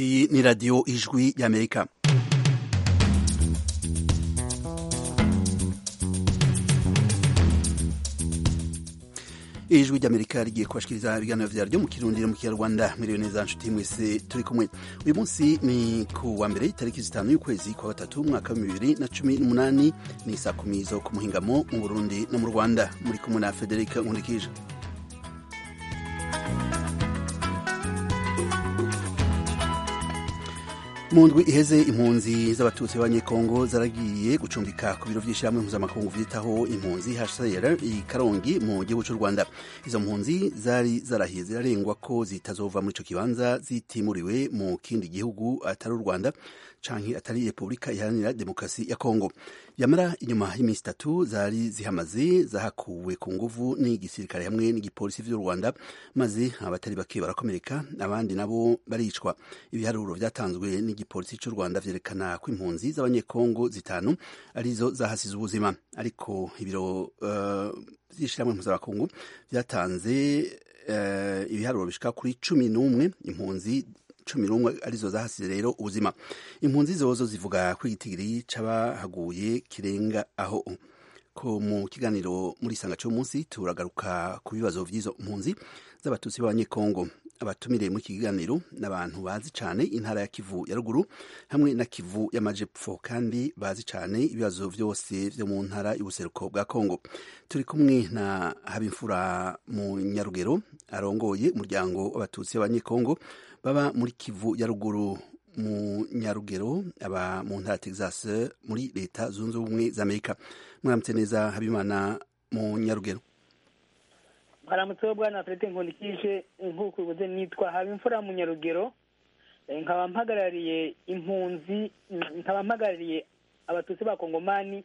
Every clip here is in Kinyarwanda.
iyi ni radiyo ijwi y'amerika ijwi ry'amerika rigiye kubashikiriza ibiganiro byaryo mu kirundi no mu kinyarwanda miliyoni za nshuti mwese turi kumwe uyu munsi ni ku wa mbere itariki zitanu y'ukwezi kwa gatatu umwaka wa bibiri na cumi n'umunani ni saa kumi zo ku muhingamo mu burundi no mu rwanda muri kumwe na federic nkurikije mu ndwi iheze impunzi z'abatutsi b'abanyekongo zaragiye gucumbika ku biro by'ishyirahamwe mpuzamakungu byitaho impunzi hcr i karongi mu gihugu cy'u rwanda izo mpunzi zari zarahiye zirarengwa ko zitazova muri icyo kibanza zitimuriwe mu kindi gihugu atari u rwanda canke atari repubulika iharanira demokarasi ya kongo yamara inyuma y'iminsi itatu zari zihamaze zahakuwe ku nguvu n'igisirikare hamwe n'igipolisi by'u rwanda maze abatari bake barakomereka abandi nabo baricwa ibiharuro byatanzwe n'igipolisi cy'u rwanda vyerekana ko impunzi z'abanyekongo zitanu arizo zahasize ubuzima ariko ibiro vy'ishirahamwe uh, mpuzamakungu vyatanze uh, ibiharuro bishika kuri cumi n'umwe impunzi cumi n'umwe arizo zahasize rero ubuzima impunzi zozo zivuga ko igitigiri c'abahaguye kirenga aho ko mu kiganiro muri isanga munsi turagaruka ku bibazo by'izo mpunzi z'abatutsi b'abanyekongo abatumire muri iki kiganiro ni abantu bazi cyane intara ya kivu ya ruguru hamwe na kivu y'amajepfo kandi bazi cyane ibibazo byose byo mu ntara y'ubuseruko bwa kongo turi kumwe na habimfura mu nyarugero arongoye umuryango w'abatutsi b'abanyekongo baba muri kivu ya ruguru mu nyarugero aba mu ntara texas muri leta zunze ubumwe za amerika mwaramutse neza habimana mu nyarugero mwaramutseho bwana felite nkundikije nk'uko ubuze nitwa haba imfura mu nyarugero nkaba mpagarariye impunzi nkaba mpagarariye abatutsi b'abakongomani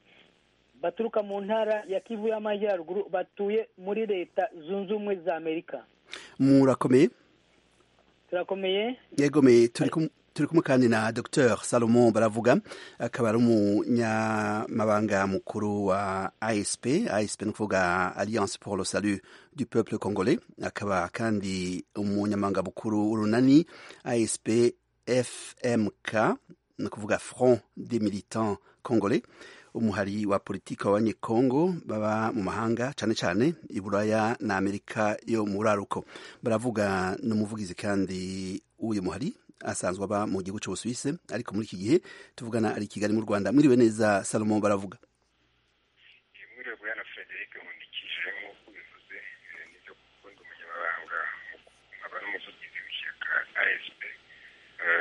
baturuka mu ntara ya kivu y'amajyaruguru batuye muri leta zunze ubumwe za amerika murakomeye turakomeye yegomeye turi kumwe turi kumwe kandi na dr salomon baravuga akaba ari umunyamabanga mukuru wa asp asp ni ukuvuga alliance pour le salut du peuple congolais akaba kandi umunyamabanga mukuru w'urunani asp fmk ni ukuvuga front des militants congolais umuhari wa politiki w'abanyekongo baba mu mahanga cyane cyane i buraya na amerika yo mu buraruko baravuga n'umuvugizi kandi w'uyu muhari asanzwe aba mu gihugu cy'ubusuwisi ariko muri iki gihe tuvugana ari kigali mu rwanda mwiriwe neza salomo baravuga mwiriwe bwana frederic nkundikije nk'uko bivuze nibyo gukunda umunyamabanga nkaba n'umuvugizi w'ishyaka asp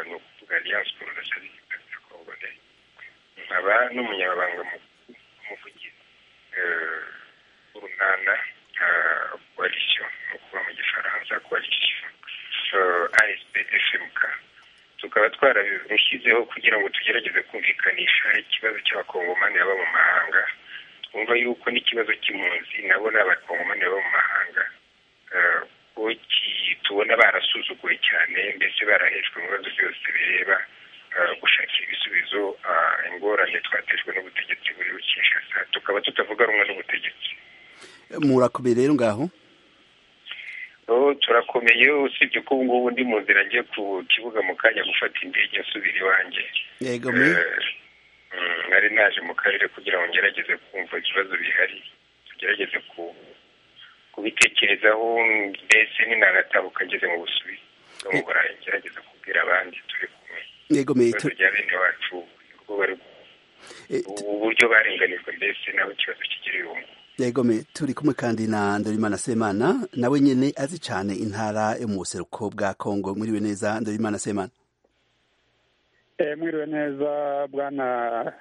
ni ukuvuga alliance pour la charite du congolais nkaba n'umunyamabanga umuvugizi w'urunana coalition ni ukuvuga mu gifaransa coalition asp fmk tukaba twararushyizeho kugira ngo tugerageze kumvikanisha ikibazo cy'abakongomani baba mu mahanga twumva yuko n'ikibazo cy'impunzi nabo ni abakongomani baba mu mahanga ko tubona barasuzuguwe cyane mbese barahejwe mu bibazo byose bireba gushakira ibisubizo ingorane twatejwe n'ubutegetsi buri Kinshasa tukaba tutavuga rumwe n'ubutegetsi murakomeye rero ngaho turakomeye usibye ko ubu ngubu ndi mu nzira ngiye ku kibuga mu kanya gufata indege nsubira iwanjye nari naje mu karere kugira ngo ngerageze kumva ibibazo bihari tugerageze kubitekerezaho mbese ninanatabuka ngeze mu busubizi no mu burayi ngerageze kubwira abandi turi kumwe ibibazo bya bene wacu uburyo barenganijwe mbese nabo ikibazo kigira ibihumbi yegome turi kumwe kandi na ndorimana semana nawe nyine azi cyane intara yo mu buseruko bwa kongo mwiriwe neza ndorimana semana mwiriwe neza bwana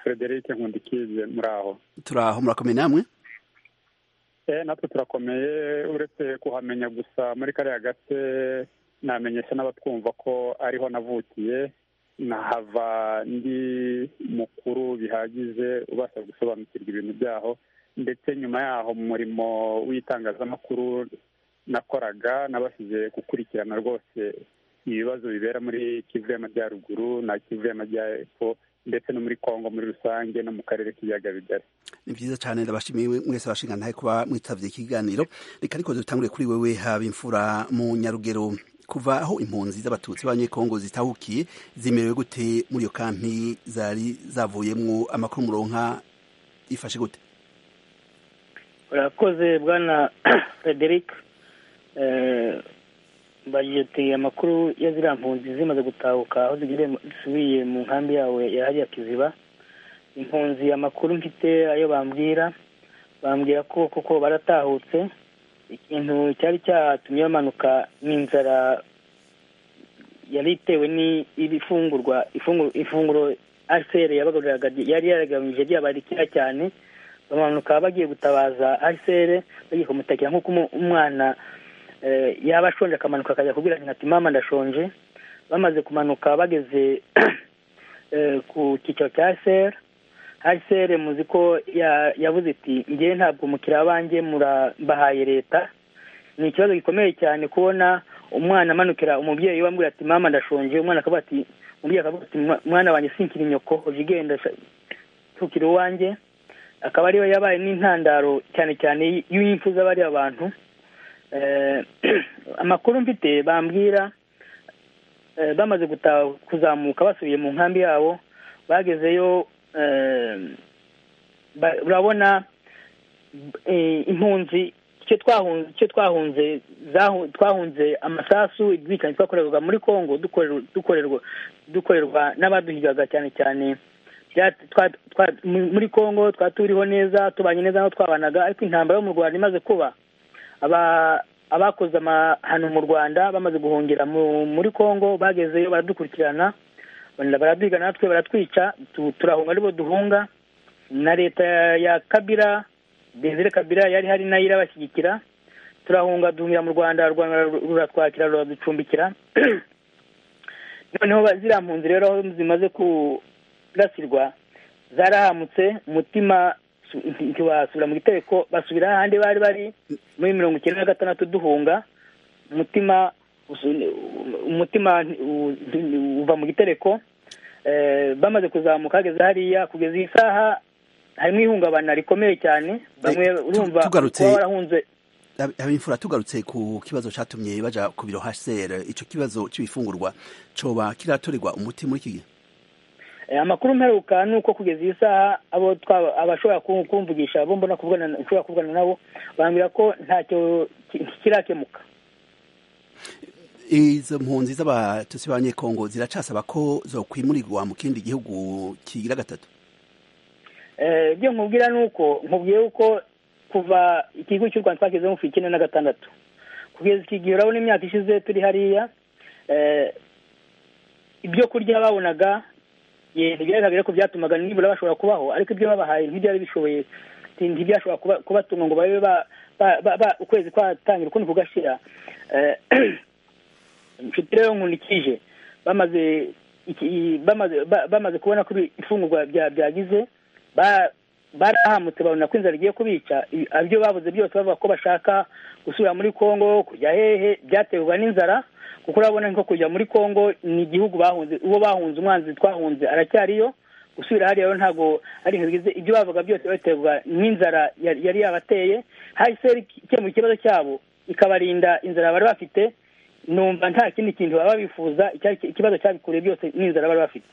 frederic nkundikije muri aho turi aho murakomeye namwe natwe turakomeye uretse kuhamenya gusa muri kariya gace namenyesha n'abatwumva ko ariho navukiye nahava ndi mukuru bihagije ubasha gusobanukirwa ibintu byaho ndetse nyuma yaho mu murimo w'itangazamakuru nakoraga nabashije gukurikirana rwose ibibazo bibera muri kivu y'amajyaruguru na kivu y'amajyepfo ndetse no muri kongo muri rusange no mu karere k'ibiyaga bigari ni byiza cyane ndabashimiye mwese abashinga ntahe kuba mwitabye ikiganiro reka ariko dutangure kuri wewe haba imfura mu nyarugero kuva aho impunzi z'abatutsi b'abanyekongo zitahukiye zimerewe gute muri iyo kampi zari zavuyemo amakuru muronka ifashe gute urakoze bwana frederic bagiyoteye amakuru ya ziriya mpunzi zimaze gutahuka aho zisubiye mu nkambi yawe yahariye kiziba impunzi amakuru mfite ayo bambwira bambwira ko koko baratahutse ikintu cyari cyatumye bamanuka ni inzara yari itewe n'ifungurwa ifunguro ariseri yari yaragamije ryabarikiya cyane bamanuka bagiye gutabaza ariseri bagiye kumutakira nk'uko umwana yaba ashonje akamanuka akajya kubwira ati mama ndashonje bamaze kumanuka bageze ku cyiciro cya ariseri ariseri muzi ko yabuze iti ngewe ntabwo umukiriya wanjye murabahaye leta ni ikibazo gikomeye cyane kubona umwana amanukira umubyeyi we amubwira ati mama ndashonje umwana akavuga ati umubyeyi akavuga ati mwana wanjye sinkiri nyoko uje ugenda tukira uwanjye akaba ariyo yabaye n'intandaro cyane cyane y'imfu z'abari abantu amakuru mfite bambwira bamaze kuzamuka basubiye mu nkambi yabo bagezeyo urabona impunzi icyo twahunze twahunze amasasu ubwicanyi twakorerwaga muri congo dukorerwa n'abaduhigaga cyane cyane muri congo twari turiho neza tubanye neza n'aho twabanaga ariko intambara yo mu rwanda imaze kuba abakoze amahano mu rwanda bamaze guhungira muri congo bagezeyo baradukurikirana baradwiga natwe baratwica turahunga aribo duhunga na leta ya kabira desire kabira yari hari nayo irabashyigikira turahunga duhungira mu rwanda ruratwakira ruraducumbikira noneho ziriya mpunzi rero aho zimaze kurasirwa zarahamutse umutima ntibasubira mu gitereko basubira ahandi bari bari muri mirongo icyenda na gatandatu duhunga umutima umutima uva mu gitereko bamaze kuzamuka hageze hariya kugeza iyi saha harimo ihungabana rikomeye cyane bamwe urumva kuba warahunze abimfura tugarutse ku kibazo cyatumye baja ku biro HCR icyo kibazo cy'ibifungurwa coba kiratorerwa umuti muri iki gihe amakuru mperuka ni uko kugeza iyi saha abo abashobora kumvugisha abo mbona kuvugana ushobora kuvugana nabo bambwira ko ntacyo kirakemuka izo mpunzi z'abatutsi b'abanyekongo ziracasaba ko zokwimurirwa mu kindi gihugu kigira gatatu ibyo nkubwira ni uko nkubwiye uko kuva ikigo cy'u rwanda twashyizemo ku icyenda na gatandatu kugeza iki gihe urabona imyaka ishize turi hariya ibyo kurya babonaga ntibyari ko byatumaga nibura bashobora kubaho ariko ibyo babahaye ntibyari bishoboye ntibyashobora kubatunga ngo babe ukwezi kwatangira ukundi kugashira inshuti rero nkunikije bamaze bamaze kubona ko ifungurwa byagize barahamutse babona ko inzara igiye kubica ibyo babuze byose bavuga ko bashaka gusubira muri congo kujya hehe byaterwa n'inzara kuko urabona nko kujya muri congo ni igihugu bahunze uwo bahunze umwanzi twahunze aracyariyo gusubira hariya rero ntabwo ari ibintu bigize ibyo bavuga byose baterwa n'inzara yari yabateye hahise ikemura ikibazo cyabo ikabarinda inzara bari bafite numva nta kindi kintu baba bifuza ikibazo cyabikuriye byose n'inzara bari bafite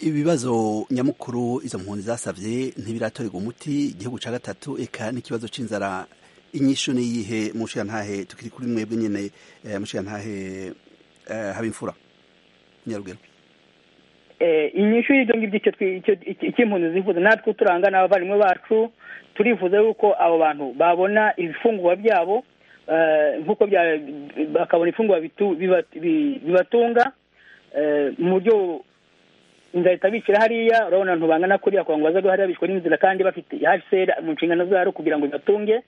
ibibazo nyamukuru izo mpunzi zasabye ntibiratorerwa umuti igihugu cya gatatu eka n'ikibazo cy'inzara inyishu ni iyihe mushirantahe tukiri kuri mwebwe nyine mushirantahe haba imfura nyaruguru inyishu y'ibyo ngibyo icy'impunzi zifuza natwe turanga n'abavandimwe bacu turifuza yuko abo bantu babona ibifungurwa byabo nk'uko bakabona ifunguro bibatunga mu buryo inzara itabikira hariya urabona abantu bangana kuriya kugira ngo bazabe hariya bishwe n'inzira kandi bafite hsr mu nshingano zabo kugira ngo ibatunge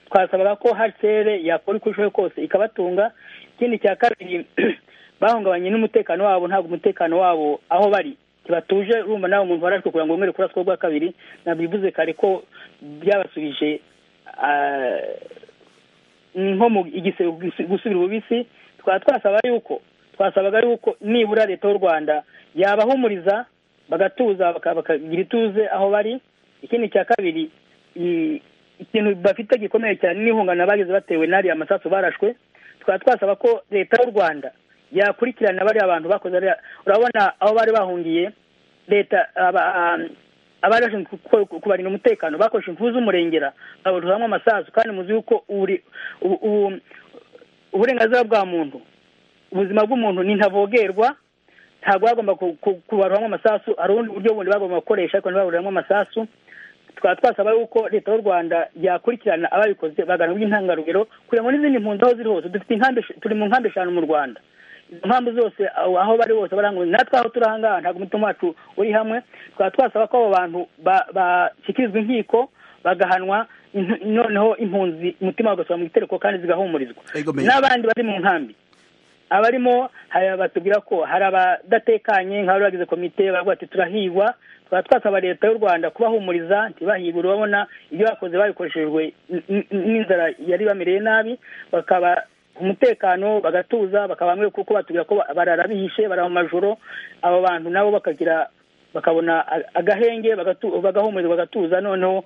twasabaga ko hsr yakora uko ishoboye kose ikabatunga ikindi cya kabiri bahungabanye n'umutekano wabo ntabwo umutekano wabo aho bari batuje urumva nawe umuntu warashwe kugira ngo umwere kuraswa urwa kabiri ntabwo bivuze kare ko byabasubije nko mu igisebe gusubira ububisi twaba twasaba yuko twasabaga yuko nibura leta y'u rwanda yabahumuriza bagatuza bakagira ituze aho bari ikindi cya kabiri ikintu bafite gikomeye cyane n'ihungana bageze batewe n'ariya masasu barashwe tukaba twasaba ko leta y'u rwanda yakurikirana bariya bantu bakoze ariya urabona aho bari bahungiye leta abari bashinzwe kubarinda umutekano bakoresha imfu z'umurengera babujijemo amasasu kandi muzi yuko uburenganzira bwa muntu ubuzima bw'umuntu ni ntavogerwa ntabwo bagomba kubaruramo amasasu hari ubundi buryo bundi bagomba gukoresha ariko ntibaburiramo amasasu tukaba twasaba yuko leta y'u rwanda yakurikirana ababikoze baganirwa intangarugero kugira ngo n'izindi mpunzi aho ziri hose dufite turi mu nkambi eshanu mu rwanda izo mpamvu zose aho bari hose baranguye natwe aho turi ahangaha ntabwo umutima wacu uri hamwe tukaba twasaba ko abo bantu bashyikirizwa inkiko bagahanwa noneho impunzi umutima ugasubira mu gitereko kandi zigahumurizwa n'abandi bari mu nkambi abarimo batubwira ko hari abadatekanye nk'abari bagize komite baravuga ati turahigwa tukaba twasaba leta y'u rwanda kubahumuriza ntibahigwe urabona ibyo bakoze babikoreshejwe n'inzara yari bamereye nabi bakaba umutekano bagatuza bakaba bamwe kuko batubwira ko barara bihishe barara mu majoro abo bantu nabo bakagira bakabona agahenge bagahumurizwa bagatuza noneho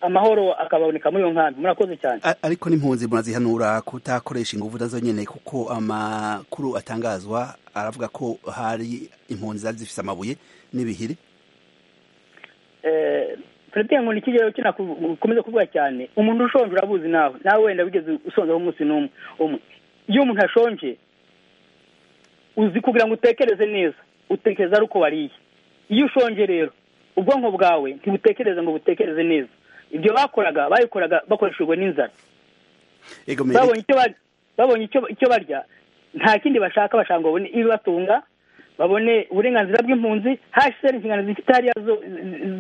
amahoro akaboneka muri iyo nkambi murakoze cyane ariko n'impunzi murazihanura kutakoresha ingufu nazo nyine kuko amakuru atangazwa aravuga ko hari impunzi zari zifite amabuye n'ibihiri perezida nkunda iki rero kina ukomeza kuvuga cyane umuntu ushonje urabuzi nawe nawe wenda wigeze usonzeho umunsi n'umwe umwe iyo umuntu ashonje uzi kugira ngo utekereze neza utekereza ari uko wariye iyo ushonje rero ubwonko bwawe ntibutekereze ngo butekereze neza ibyo bakoraga babikoraga bakoreshejwe n'inzara babonye icyo barya nta kindi bashaka bashaka ngo babone ibibatunga babone uburenganzira bw'impunzi hashize inshingano zifite hariya zo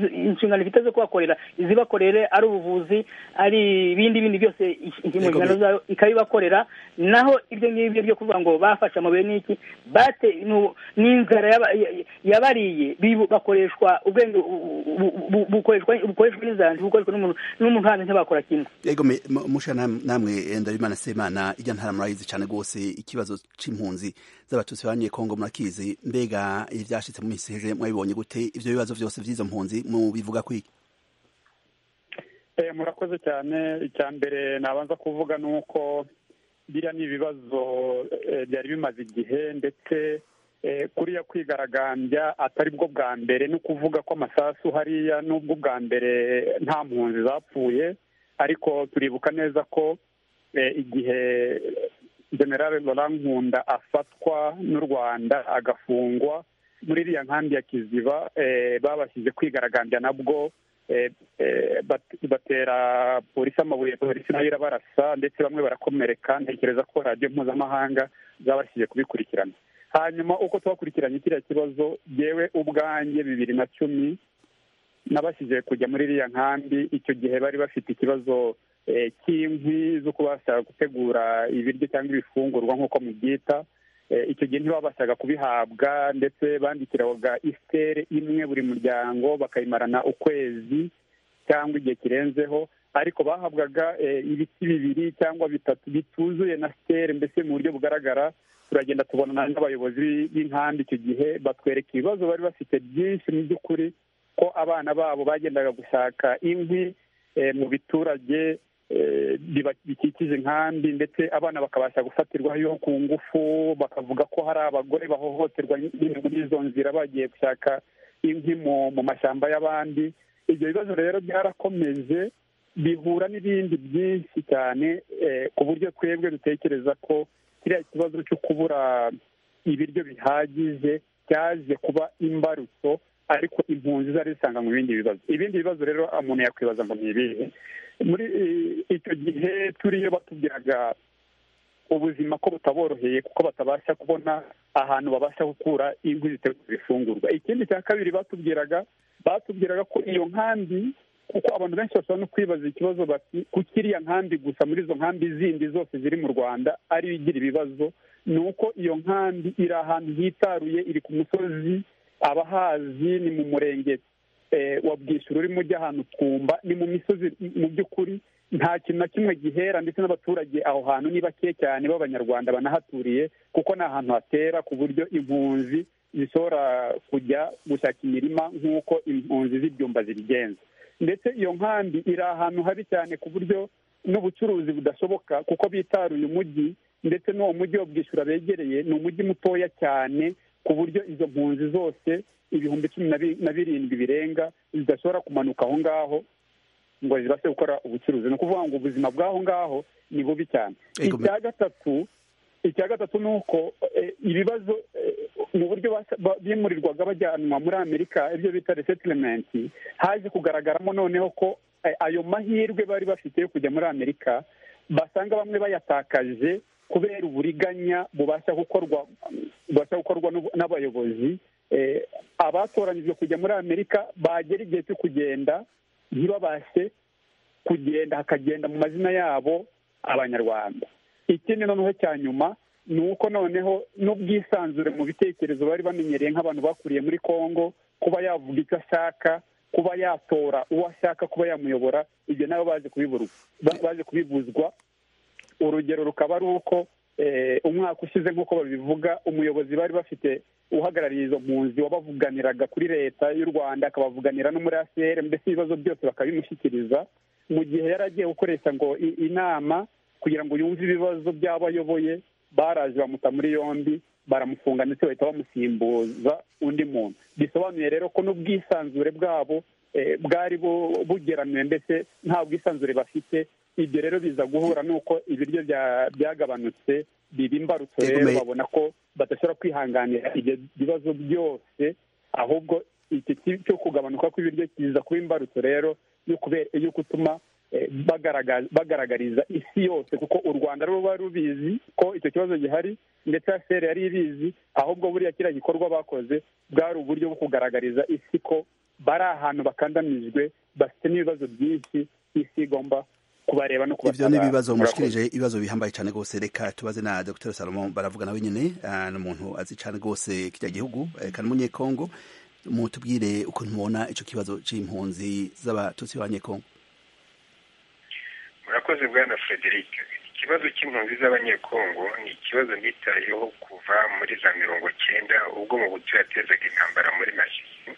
inshingano zifite zo kubakorera izibakorere ari ubuvuzi ari ibindi bindi byose inshingano zayo ikabibakorera naho ibyo ngibyo byo kuvuga ngo bafashe amabuye n'iki bate n'inzara yabariye bakoreshwa ubwenge bukoreshwa bukoreshwa n'inzara ntibukoreshwa n'umuntu n'umuntu hanze ntibakora kimwe yego musha namwe ndabimana semana ijya ntara murayizi cyane rwose ikibazo cy'impunzi z'abatutsi ba kongo murakizi mbega ibyashyitse mu minsi iheze mwabibonye gute ibyo bibazo byose by'izo mpunzi mubivuga kwiki murakoze cyane icya mbere nabanza kuvuga ni uko biriya ni ibibazo byari bimaze igihe ndetse kuriya kwigaragambya atari bwo bwa mbere no kuvuga ko amasasu hariya n'ubwo bwa mbere nta mpunzi zapfuye ariko turibuka neza ko igihe generale laurent nkunda afatwa n'u rwanda agafungwa muri iriya nkambi ya kiziba babashyize kwigaragambya nabwo batera polisi amabuye polisi nayo irabarasa ndetse bamwe barakomereka ntekereza ko radiyo mpuzamahanga zabashyize kubikurikirana hanyuma uko twakurikiranye kiriya kibazo yewe ubwanjye bibiri na cumi nabashyize kujya muri iriya nkambi icyo gihe bari bafite ikibazo cy'inkwi zo kubasha gutegura ibiryo cyangwa ibifungurwa nk'uko mubyita icyo gihe ntibabashaga kubihabwa ndetse bandikiraga isere imwe buri muryango bakayimarana ukwezi cyangwa igihe kirenzeho ariko bahabwaga ibiti bibiri cyangwa bitatu bituzuye na sere mbese mu buryo bugaragara turagenda tubonana n'abayobozi b'inkambi icyo gihe batwereka ibibazo bari bafite byinshi mu by'ukuri ko abana babo bagendaga gushaka inkwi mu biturage bikikije inkambi ndetse abana bakabasha gufatirwayo ku ngufu bakavuga ko hari abagore bahohoterwa muri izo nzira bagiye gushaka inkwi mu mashyamba y'abandi ibyo bibazo rero byarakomeje bihura n'ibindi byinshi cyane ku buryo twebwe dutekereza ko kiriya kibazo cyo kubura ibiryo bihagije cyaje kuba imbarutso ariko impunzi zari zisanga mu bindi bibazo ibindi bibazo rero umuntu yakwibaza ngo ni ibihe muri icyo gihe turiyo batubwiraga ubuzima ko butaboroheye kuko batabasha kubona ahantu babasha gukura inkwi zitegura ifungurwa ikindi cya kabiri batubwiraga batubwiraga ko iyo nkambi kuko abantu benshi bashobora no kwibaza ikibazo bati kuko iriya nkambi gusa muri izo nkambi zindi zose ziri mu rwanda ariyo igira ibibazo ni uko iyo nkambi iri ahantu hitaruye iri ku musozi abahazi ni mu murenge wa bwishyura urimo ujya ahantu twumba ni mu misozi mu by'ukuri nta kintu na kimwe gihera ndetse n'abaturage aho hantu ni bake cyane b'abanyarwanda banahaturiye kuko ni ahantu hatera ku buryo impunzi zishobora kujya gushaka imirima nk'uko impunzi z'ibyumba zibigenza ndetse iyo nkambi iri ahantu habi cyane ku buryo n'ubucuruzi budashoboka kuko bitaruye umujyi ndetse n'uwo mujyi wo bwishyura begereye ni umujyi mutoya cyane ku buryo izo mpunzi zose ibihumbi cumi na birindwi birenga zidashobora kumanuka aho ngaho ngo zibashe gukora ubucuruzi ni ukuvuga ngo ubuzima bw'aho ngaho ni bubi cyane icya gatatu icya gatatu ni uko ibibazo mu buryo bimurirwaga bajyanwa muri amerika ibyo bita resetilementi haje kugaragaramo noneho ko ayo mahirwe bari bafite yo kujya muri amerika basanga bamwe bayatakaje kubera uburiganya bubasha gukorwa bubasha gukorwa n'abayobozi abatoranyijwe kujya muri amerika bagera igihe cyo kugenda ntibabashe kugenda hakagenda mu mazina yabo abanyarwanda ikindi noneho cya nyuma ni uko noneho n'ubwisanzure mu bitekerezo bari bamenyereye nk'abantu bakuriye muri congo kuba yavuga icyo ashaka kuba yatora uwo ashaka kuba yamuyobora ibyo nabo baje kubibuzwa urugero rukaba ari uko umwaka ushize nk'uko babivuga umuyobozi bari bafite uhagarariye izo mpunzi wabavuganiraga kuri leta y'u rwanda akabavuganira no muri acr mbese ibibazo byose bakabimushyikiriza mu gihe yari agiye gukoresha ngo inama kugira ngo yumve ibibazo by'abo ayoboye baraje bamuta muri yombi baramufunga ndetse bahita bamusimbuza undi muntu bisobanuye rero ko n'ubwisanzure bwabo bwari bugeramiwe mbese nta bwisanzure bafite ibyo rero biza guhura n'uko ibiryo byagabanutse biba imbarutso rero babona ko badashobora kwihanganira ibyo bibazo byose ahubwo iki cyo kugabanuka kw'ibiryo kiza kuba imbarutso rero yo gutuma bagaragariza isi yose kuko u rwanda ruba rubizi ko icyo kibazo gihari ndetse feri yari ibizi ahubwo buriya kiriya gikorwa bakoze bwari uburyo bwo kugaragariza isi ko bari ahantu bakandamijwe bafite n'ibibazo byinshi isi igomba kubareba no kubatabara ibyo ni ibibazo mushikirije ibibazo bihambaye cyane rwose reka tubaze na dr salomo baravuga nawe nyine ni umuntu azi cyane rwose kijya gihugu kandi umunyekongo mutubwire uko ntubona icyo kibazo cy'impunzi z'abatutsi b'abanyekongo murakoze bwana frederic ikibazo cy'impunzi z'abanyekongo ni ikibazo nitayeho kuva muri za mirongo cyenda ubwo mu buto yatezaga intambara muri masisi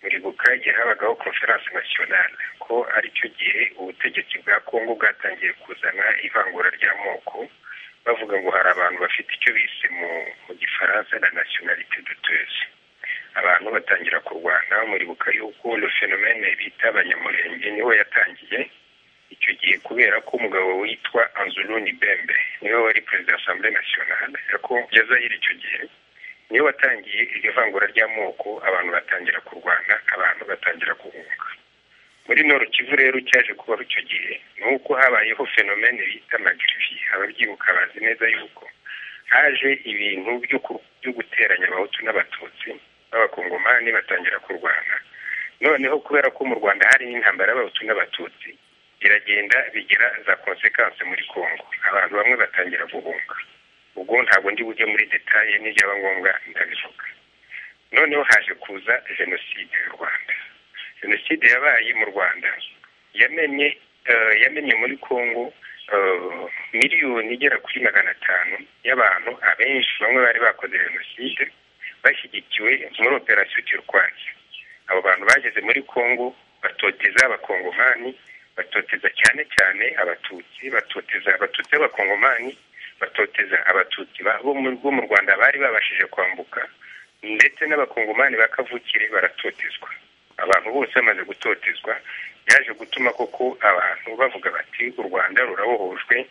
muri bukage habagaho conference nationale ko aricyo gihe ubutegetsi bwa kongo bwatangiye kuzana ivangura ry'amoko bavuga ngo hari abantu bafite icyo bise mu gifaransa na nationalité douteuse abantu batangira kurwana muri buka yuko le phénomène bita abanyamurenge niho yatangiye icyo gihe kubera ko umugabo witwa anzuluni bembe niwe wari perezida assemblée nationale ya zayire icyo gihe niyo watangiye iryo vangura ry'amoko abantu batangira kurwana abantu batangira guhunga muri noro kivu rero cyaje kuba icyo gihe ni uko habayeho fenomene bita magirivi ababyibuka bazi neza yuko haje ibintu byo guteranya abahutu n'abatutsi b'abakongomani batangira kurwana noneho kubera ko mu rwanda hari n'intambara y'abahutu n'abatutsi biragenda bigira za konsekanse muri congo abantu bamwe batangira guhunga ubwo ntabwo ndi bujye muri detaye n'ibyaba ngombwa ndabivuga noneho haje kuza jenoside y'u rwanda jenoside yabaye mu rwanda yamenye yamenye muri congo miliyoni igera kuri magana atanu y'abantu abenshi bamwe bari bakoze jenoside bashyigikiwe muri operasiyo turwasi abo bantu bageze muri congo batoteza abakongomani batoteza cyane cyane abatutsi batoteza abatutsi b'abakongomani batoteza abatutsi bo mu rwanda bari babashije kwambuka ndetse n'abakongomani ba kavukire baratotezwa abantu bose bamaze gutotezwa byaje gutuma koko abantu bavuga bati u rwanda rurabohojwe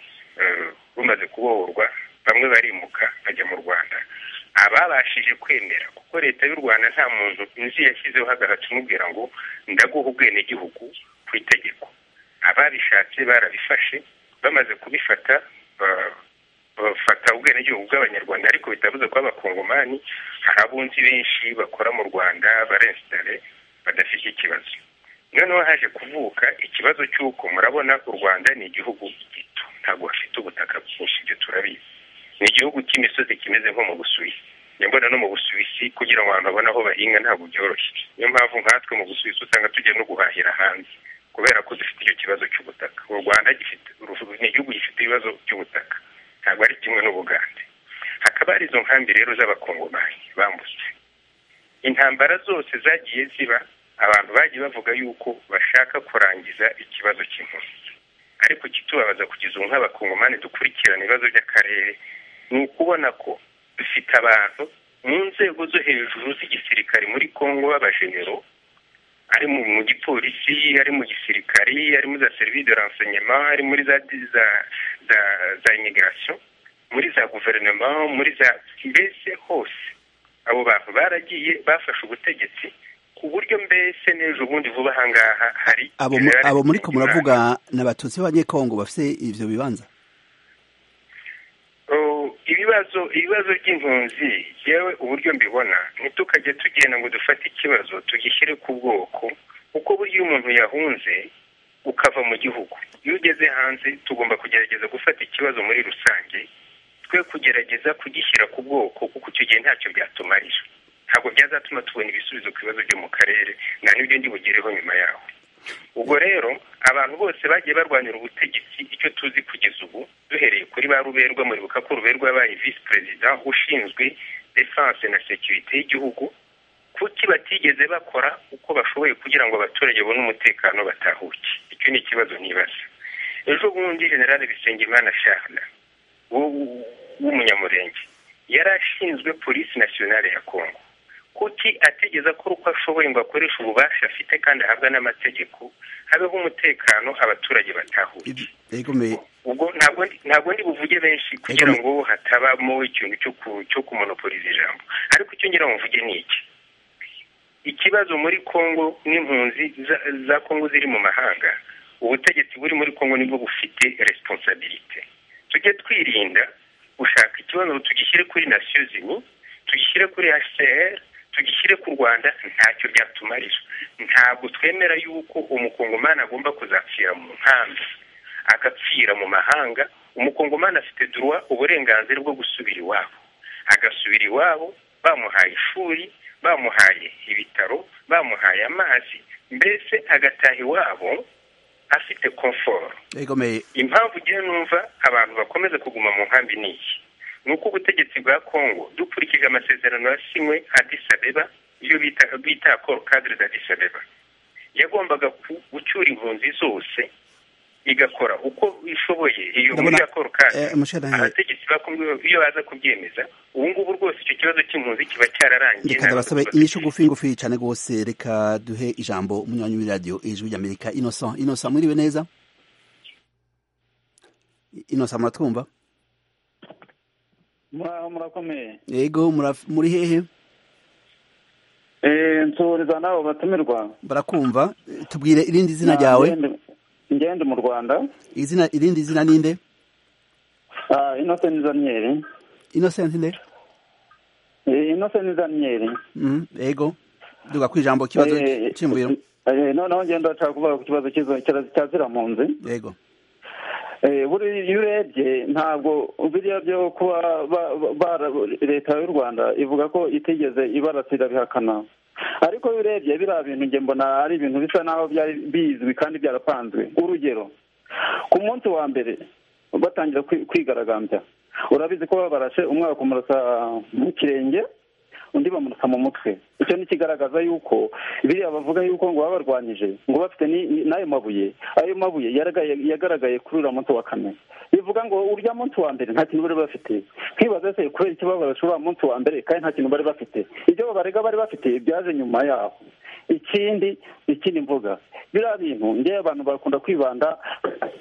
rumaze kubohorwa bamwe barimuka bajya mu rwanda ababashije kwemera kuko leta y'u rwanda nta muntu inzu yashyizeho hagahita umubwira ngo ndaguha ubwenegihugu ku itegeko ababishatse barabifashe bamaze kubifata bafata ubwenegihugu bw'abanyarwanda ariko bitavuze ko abakongomani hari abunzi benshi bakora mu rwanda barensitare badafite ikibazo noneho haje kuvuka ikibazo cy'uko murabona u rwanda ni igihugu gito ntabwo bafite ubutaka bwinshi ibyo turabizi ni igihugu cy'imisozi kimeze nko mu busuwisi nyabona no mu busuwisi kugira ngo abantu babone aho bahinga ntabwo byoroshye niyo mpamvu nkatwe mu busuwisi usanga tujya no guhahira hanze kubera ko dufite icyo kibazo cy'ubutaka u rwanda ni igihugu gifite ibibazo by'ubutaka ntabwo ari kimwe n'ubugande hakaba hari izo nkambi rero z'abakongomani bambutse intambara zose zagiye ziba abantu bagiye bavuga yuko bashaka kurangiza ikibazo cy'impunzi ariko kitubabaza kugeza ubu nk'abakungomani dukurikirana ibibazo by'akarere ni ukubona ko dufite abantu mu nzego zo hejuru z'igisirikare muri congo b'abajenero ari mu gipolisi ari mu gisirikari ari muri za serivisi de renseignement ari muri za za za imigirasiyo muri za guverinoma muri za mbese hose abo bantu baragiye bafashe ubutegetsi ku buryo mbese n'ejo bundi vuba aha ngaha hari abo muri ko muravuga ni abatutsi b'abanyekongo bafite ibyo bibanza ibibazo ibibazo by'impunzi yewe uburyo mbibona ntitukajye tugenda ngo dufate ikibazo tugishyire ku bwoko kuko burya iyo umuntu yahunze ukava mu gihugu iyo ugeze hanze tugomba kugerageza gufata ikibazo muri rusange twe kugerageza kugishyira ku bwoko kuko icyo gihe ntacyo byatumarira ntabwo byazatuma tubona ibisubizo ku bibazo byo mu karere nta n'ibyo ndi bugereho nyuma yaho ubwo rero abantu bose bagiye barwanira ubutegetsi icyo tuzi kugeza ubu duhereye kuri ba ruberwa muribuka ko ruberwa yabaye visi perezida ushinzwe defanse na sekirite y'igihugu kuki batigeze bakora uko bashoboye kugira ngo abaturage babone umutekano batahuke icyo ni ikibazo nibaza ejo bundi generale bisengimana sharla w'umunyamurenge yari ashinzwe polisi nasiyonale ya kongo kuki ategeza ko uko ashoboye ngo akoreshe ububasha afite kandi ahabwa n'amategeko habeho umutekano abaturage batahuye ubwo ntabwo ndi buvuge benshi kugira ngo hatabamo ikintu cyo kumonopoliza ijambo ariko icyo ngira ngo mvuge ni iki ikibazo muri congo n'impunzi za congo ziri mu mahanga ubutegetsi buri muri congo nibwo bufite resiponsabirite tujye twirinda gushaka ikibazo tugishyire kuri nasiyo zimwe tugishyire kuri hcr tugishyire ku rwanda ntacyo byatumarira ntabwo twemera yuko umukongomani agomba kuzapfira mu nkambi agapfira mu mahanga umukongomani afite duruwa uburenganzira bwo gusubira iwabo agasubira iwabo bamuhaye ishuri bamuhaye ibitaro bamuhaye amazi mbese agataha iwabo afite komforo impamvu ugiye numva abantu bakomeza kuguma mu nkambi ni iki ni uko ubutegetsi bwa congo dukurikije amasezerano yasinywe adisabeba iyo bita bita cadre d'adisabeba yagombaga gucyura impunzi zose igakora uko ishoboye iyo muri akoro kadire abategetsi ba congo iyo baza kubyemeza ubu ngubu rwose icyo kibazo cy'impunzi kiba cyararangiye reka ndabasaba inyishu ngufi ngufi cyane rwose reka duhe ijambo umunywanyi w'iradiyo ijwi ry'amerika innocent innocent mwiriwe neza innocent muratwumva muraho murakomeye yego muri hehe nsuhuriza n'abo batumirwa barakumva tubwire irindi zina ryawe ngende mu rwanda izina irindi zina ninde inosenti zaniyeri inosenti nde inosenti zaniyeri yego duga ku ijambo kibazo cy'imbuye noneho ngende bashaka kuvuga ku kibazo cya zirampunzi yego buriya iyo urebye ntabwo biriya byo kuba leta y'u rwanda ivuga ko itigeze ibarasira bihakana ariko iyo urebye biriya bintu njye mbona ari ibintu bisa n'aho byari bizwi kandi byarapanzwe urugero ku munsi wa mbere batangira kwigaragambya urabizi ko babarashe umwe bakumurasa mu kirenge undi bamurasa mu mutwe icyo ni kigaragaza yuko biriya bavuga yuko ngo baba barwanyije ngo bafite n'ayo mabuye ayo mabuye yagaragaye kuri uriya munsi wa kane bivuga ngo urya munsi wa mbere nta kintu bari bafite twibaza se kubera icyo babarashe uriya munsi wa mbere kandi nta kintu bari bafite ibyo babarega bari bafite byaje nyuma yaho ikindi ikindi mvuga biriya bintu ngewe abantu bakunda kwibanda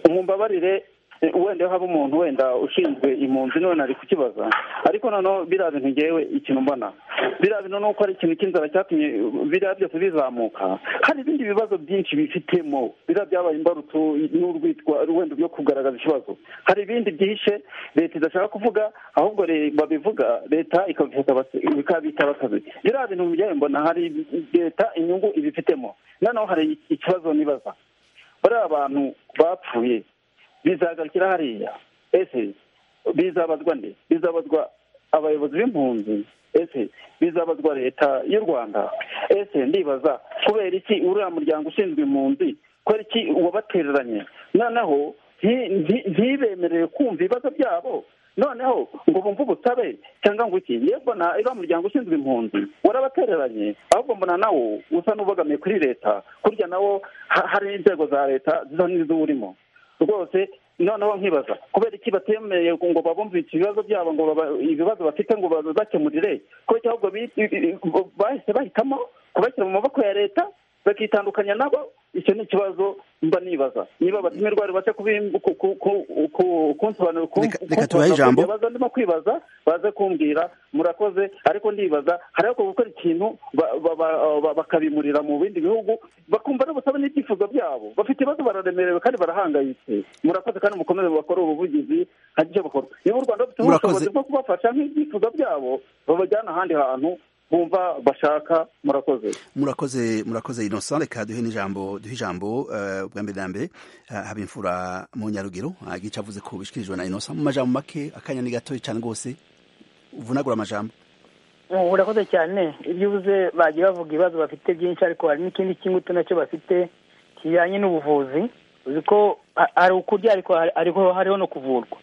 mumbabarire wenda haba umuntu wenda ushinzwe impunzi none ari kukibaza ariko noneho biriya bintu ngewe ikintu mbona biriya bintu ni uko ari ikintu cy'inzara cyatumye biriya byose bizamuka hari ibindi bibazo byinshi bifitemo biriya byabaye imbarutso n'urwitwa wenda byo kugaragaza ikibazo hari ibindi byihishe leta idashaka kuvuga ahubwo babivuga leta ikabita abasazi biriya bintu byawe mbona hari leta inyungu ibifitemo noneho hari ikibazo nibaza bariya abantu bapfuye bizagarukira hariya ese bizabazwa nde bizabazwa abayobozi b'impunzi ese bizabazwa leta y'u rwanda ese ndibaza kubera iki uriya muryango ushinzwe impunzi kubera iki wabatereranye noneho ntibemerewe kumva ibibazo byabo noneho ngo bumve ubutabe cyangwa ngo iki yewe mbona iriya muryango ushinzwe impunzi warabatereranye ahubwo mbona nawo usa n'ubogamiye kuri leta kurya nawo hari inzego za leta zisa n'izo urimo rwose noneho nkibaza kubera iki batemeye ngo babumve ibibazo byabo ngo ibibazo bafite ngo babakemurire ko cyangwa bahise bahitamo kubashyira mu maboko ya leta bakitandukanya nabo icyo ni ikibazo mba nibaza niba batumirwa ribashe kunsobanurira kubaza ndimo kwibaza baze kumbwira murakoze ariko ndibaza hariho gukora ikintu bakabimurira mu bindi bihugu bakumva n'ubusabe n'ibyifuzo byabo bafite ibibazo bararemerewe kandi barahangayitse murakoze kandi mukomeze bakore ubuvugizi hagije bakora niba u rwanda rufite ubushobozi bwo kubafasha nk'ibyifuzo byabo babajyana ahandi hantu bumva bashaka murakoze murakoze murakoze innocent reka duhe n'ijambo duhe ijambo bwa mbere na mbere haba imfura mu nyarugero igice avuze ko bishyikirijwe na innocent mu majambo make akanya ni gato cyane rwose uvunagura amajambo urakoze cyane ibyo ubuze bagiye bavuga ibibazo bafite byinshi ariko hari n'ikindi cy'ingutu nacyo bafite kijyanye n'ubuvuzi uzi ko hari ukurya ariko hariho no kuvurwa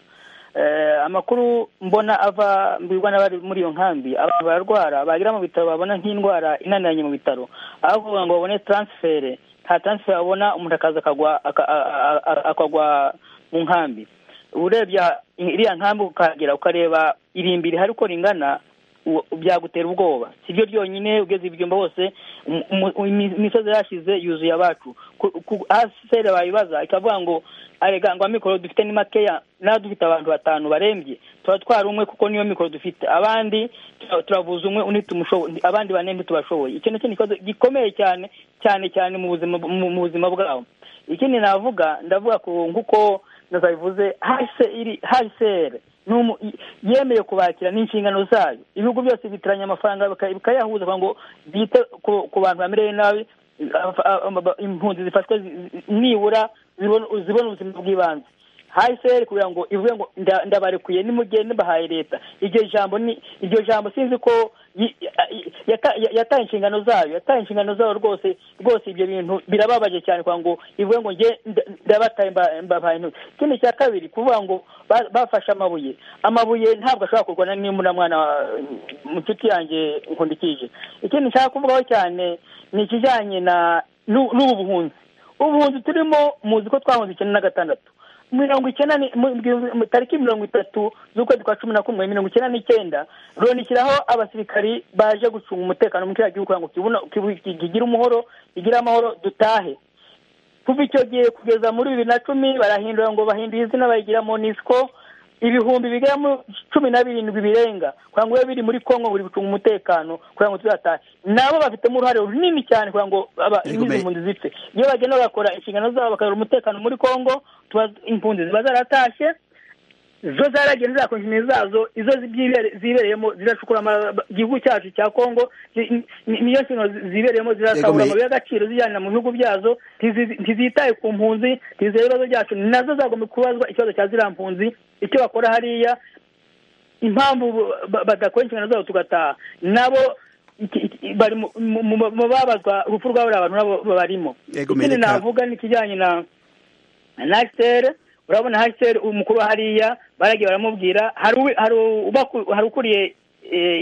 amakuru mbona ava mbwirwa n'abari muri iyo nkambi abantu bararwara bagera mu bitaro babona nk'indwara inaniranye mu bitaro aho kuvuga ngo babone taransifere nta taransifere babona umuntu akaza akagwa mu nkambi urebye iriya nkambi ukahagera ukareba irimbi rihari uko ringana byagutera ubwoba si byo ryonyine ugeze ibyumba bose imisozi yashize yuzuye abacu sere bayibaza ikavuga ngo arega ngo amikoro dufite ni makeya nawe dufite abantu batanu barembye tuba twari umwe kuko niyo mikoro dufite abandi turavuza umwe undi tumushoboye abandi bane ntitubashoboye iki ni ikibazo gikomeye cyane cyane cyane mu buzima mu buzima bwabo ikindi navuga ndavuga nk'uko nazabivuze sere yemeye kubakira n'inshingano zayo ibihugu byose bitiranya amafaranga bikayahuza kugira ngo byite ku bantu bamereye nabi impunzi zifashwe nibura zibona ubuzima bw'ibanze hayiseri kugira ngo ivuge ngo ndabarekuye nimugende bahaye leta iryo jambo ni iryo jambo sinzi ko yataye inshingano zayo yataye inshingano zayo rwose rwose ibyo bintu birababaje cyane kugira ngo ivuge ngo nge ndabataye mbabaye intoki ikindi cya kabiri kuvuga ngo bafashe amabuye amabuye ntabwo ashobora kurwana n'imbura mwana mu nshuti yanjye nkundikije ikindi nshaka kuvugaho cyane ni ikijyanye na n'ubu buhunzi ubuhunzi turimo muzi ko twahunze icyenda na gatandatu mirongo icyenda tariki mirongo itatu z'ukwezi kwa cumi na kumwe mirongo icyenda n'icyenda loni ishyiraho abasirikari baje gucunga umutekano mu kiriya gihugu kugira ngo kigire umuhoro kigire amahoro dutahe kuva icyo gihe kugeza muri bibiri na cumi barahindura ngo bahindure izina bayigira monisiko ibihumbi bigera muri cumi na birindwi birenga kugira ngo bibe biri muri kongo buri gucunga umutekano kugira ngo tuzatahe nabo bafitemo uruhare runini cyane kugira ngo imizi impunzi zipfe iyo bagenda bakora inshingano zabo bakayobora umutekano muri kongo impunzi ziba zaratashye zo zaragiye n'iza zazo izo zibereyemo ziracukura igihugu cyacu cya kongo niyo nshingano zibereyemo zirasahura amabuye y'agaciro zijyana mu bihugu byazo ntizitaye ku mpunzi ntizere ibibazo byacu nazo zagomba kubazwa ikibazo cya ziriya mpunzi icyo bakora hariya impamvu badakora inshingano zabo tugataha nabo bari mu babazwa urupfu rw'abo abantu nabo barimo ikindi navuga n'ikijyanye na nasiteri urabona hasiteri umukuru hariya baragiye baramubwira hari ukuriye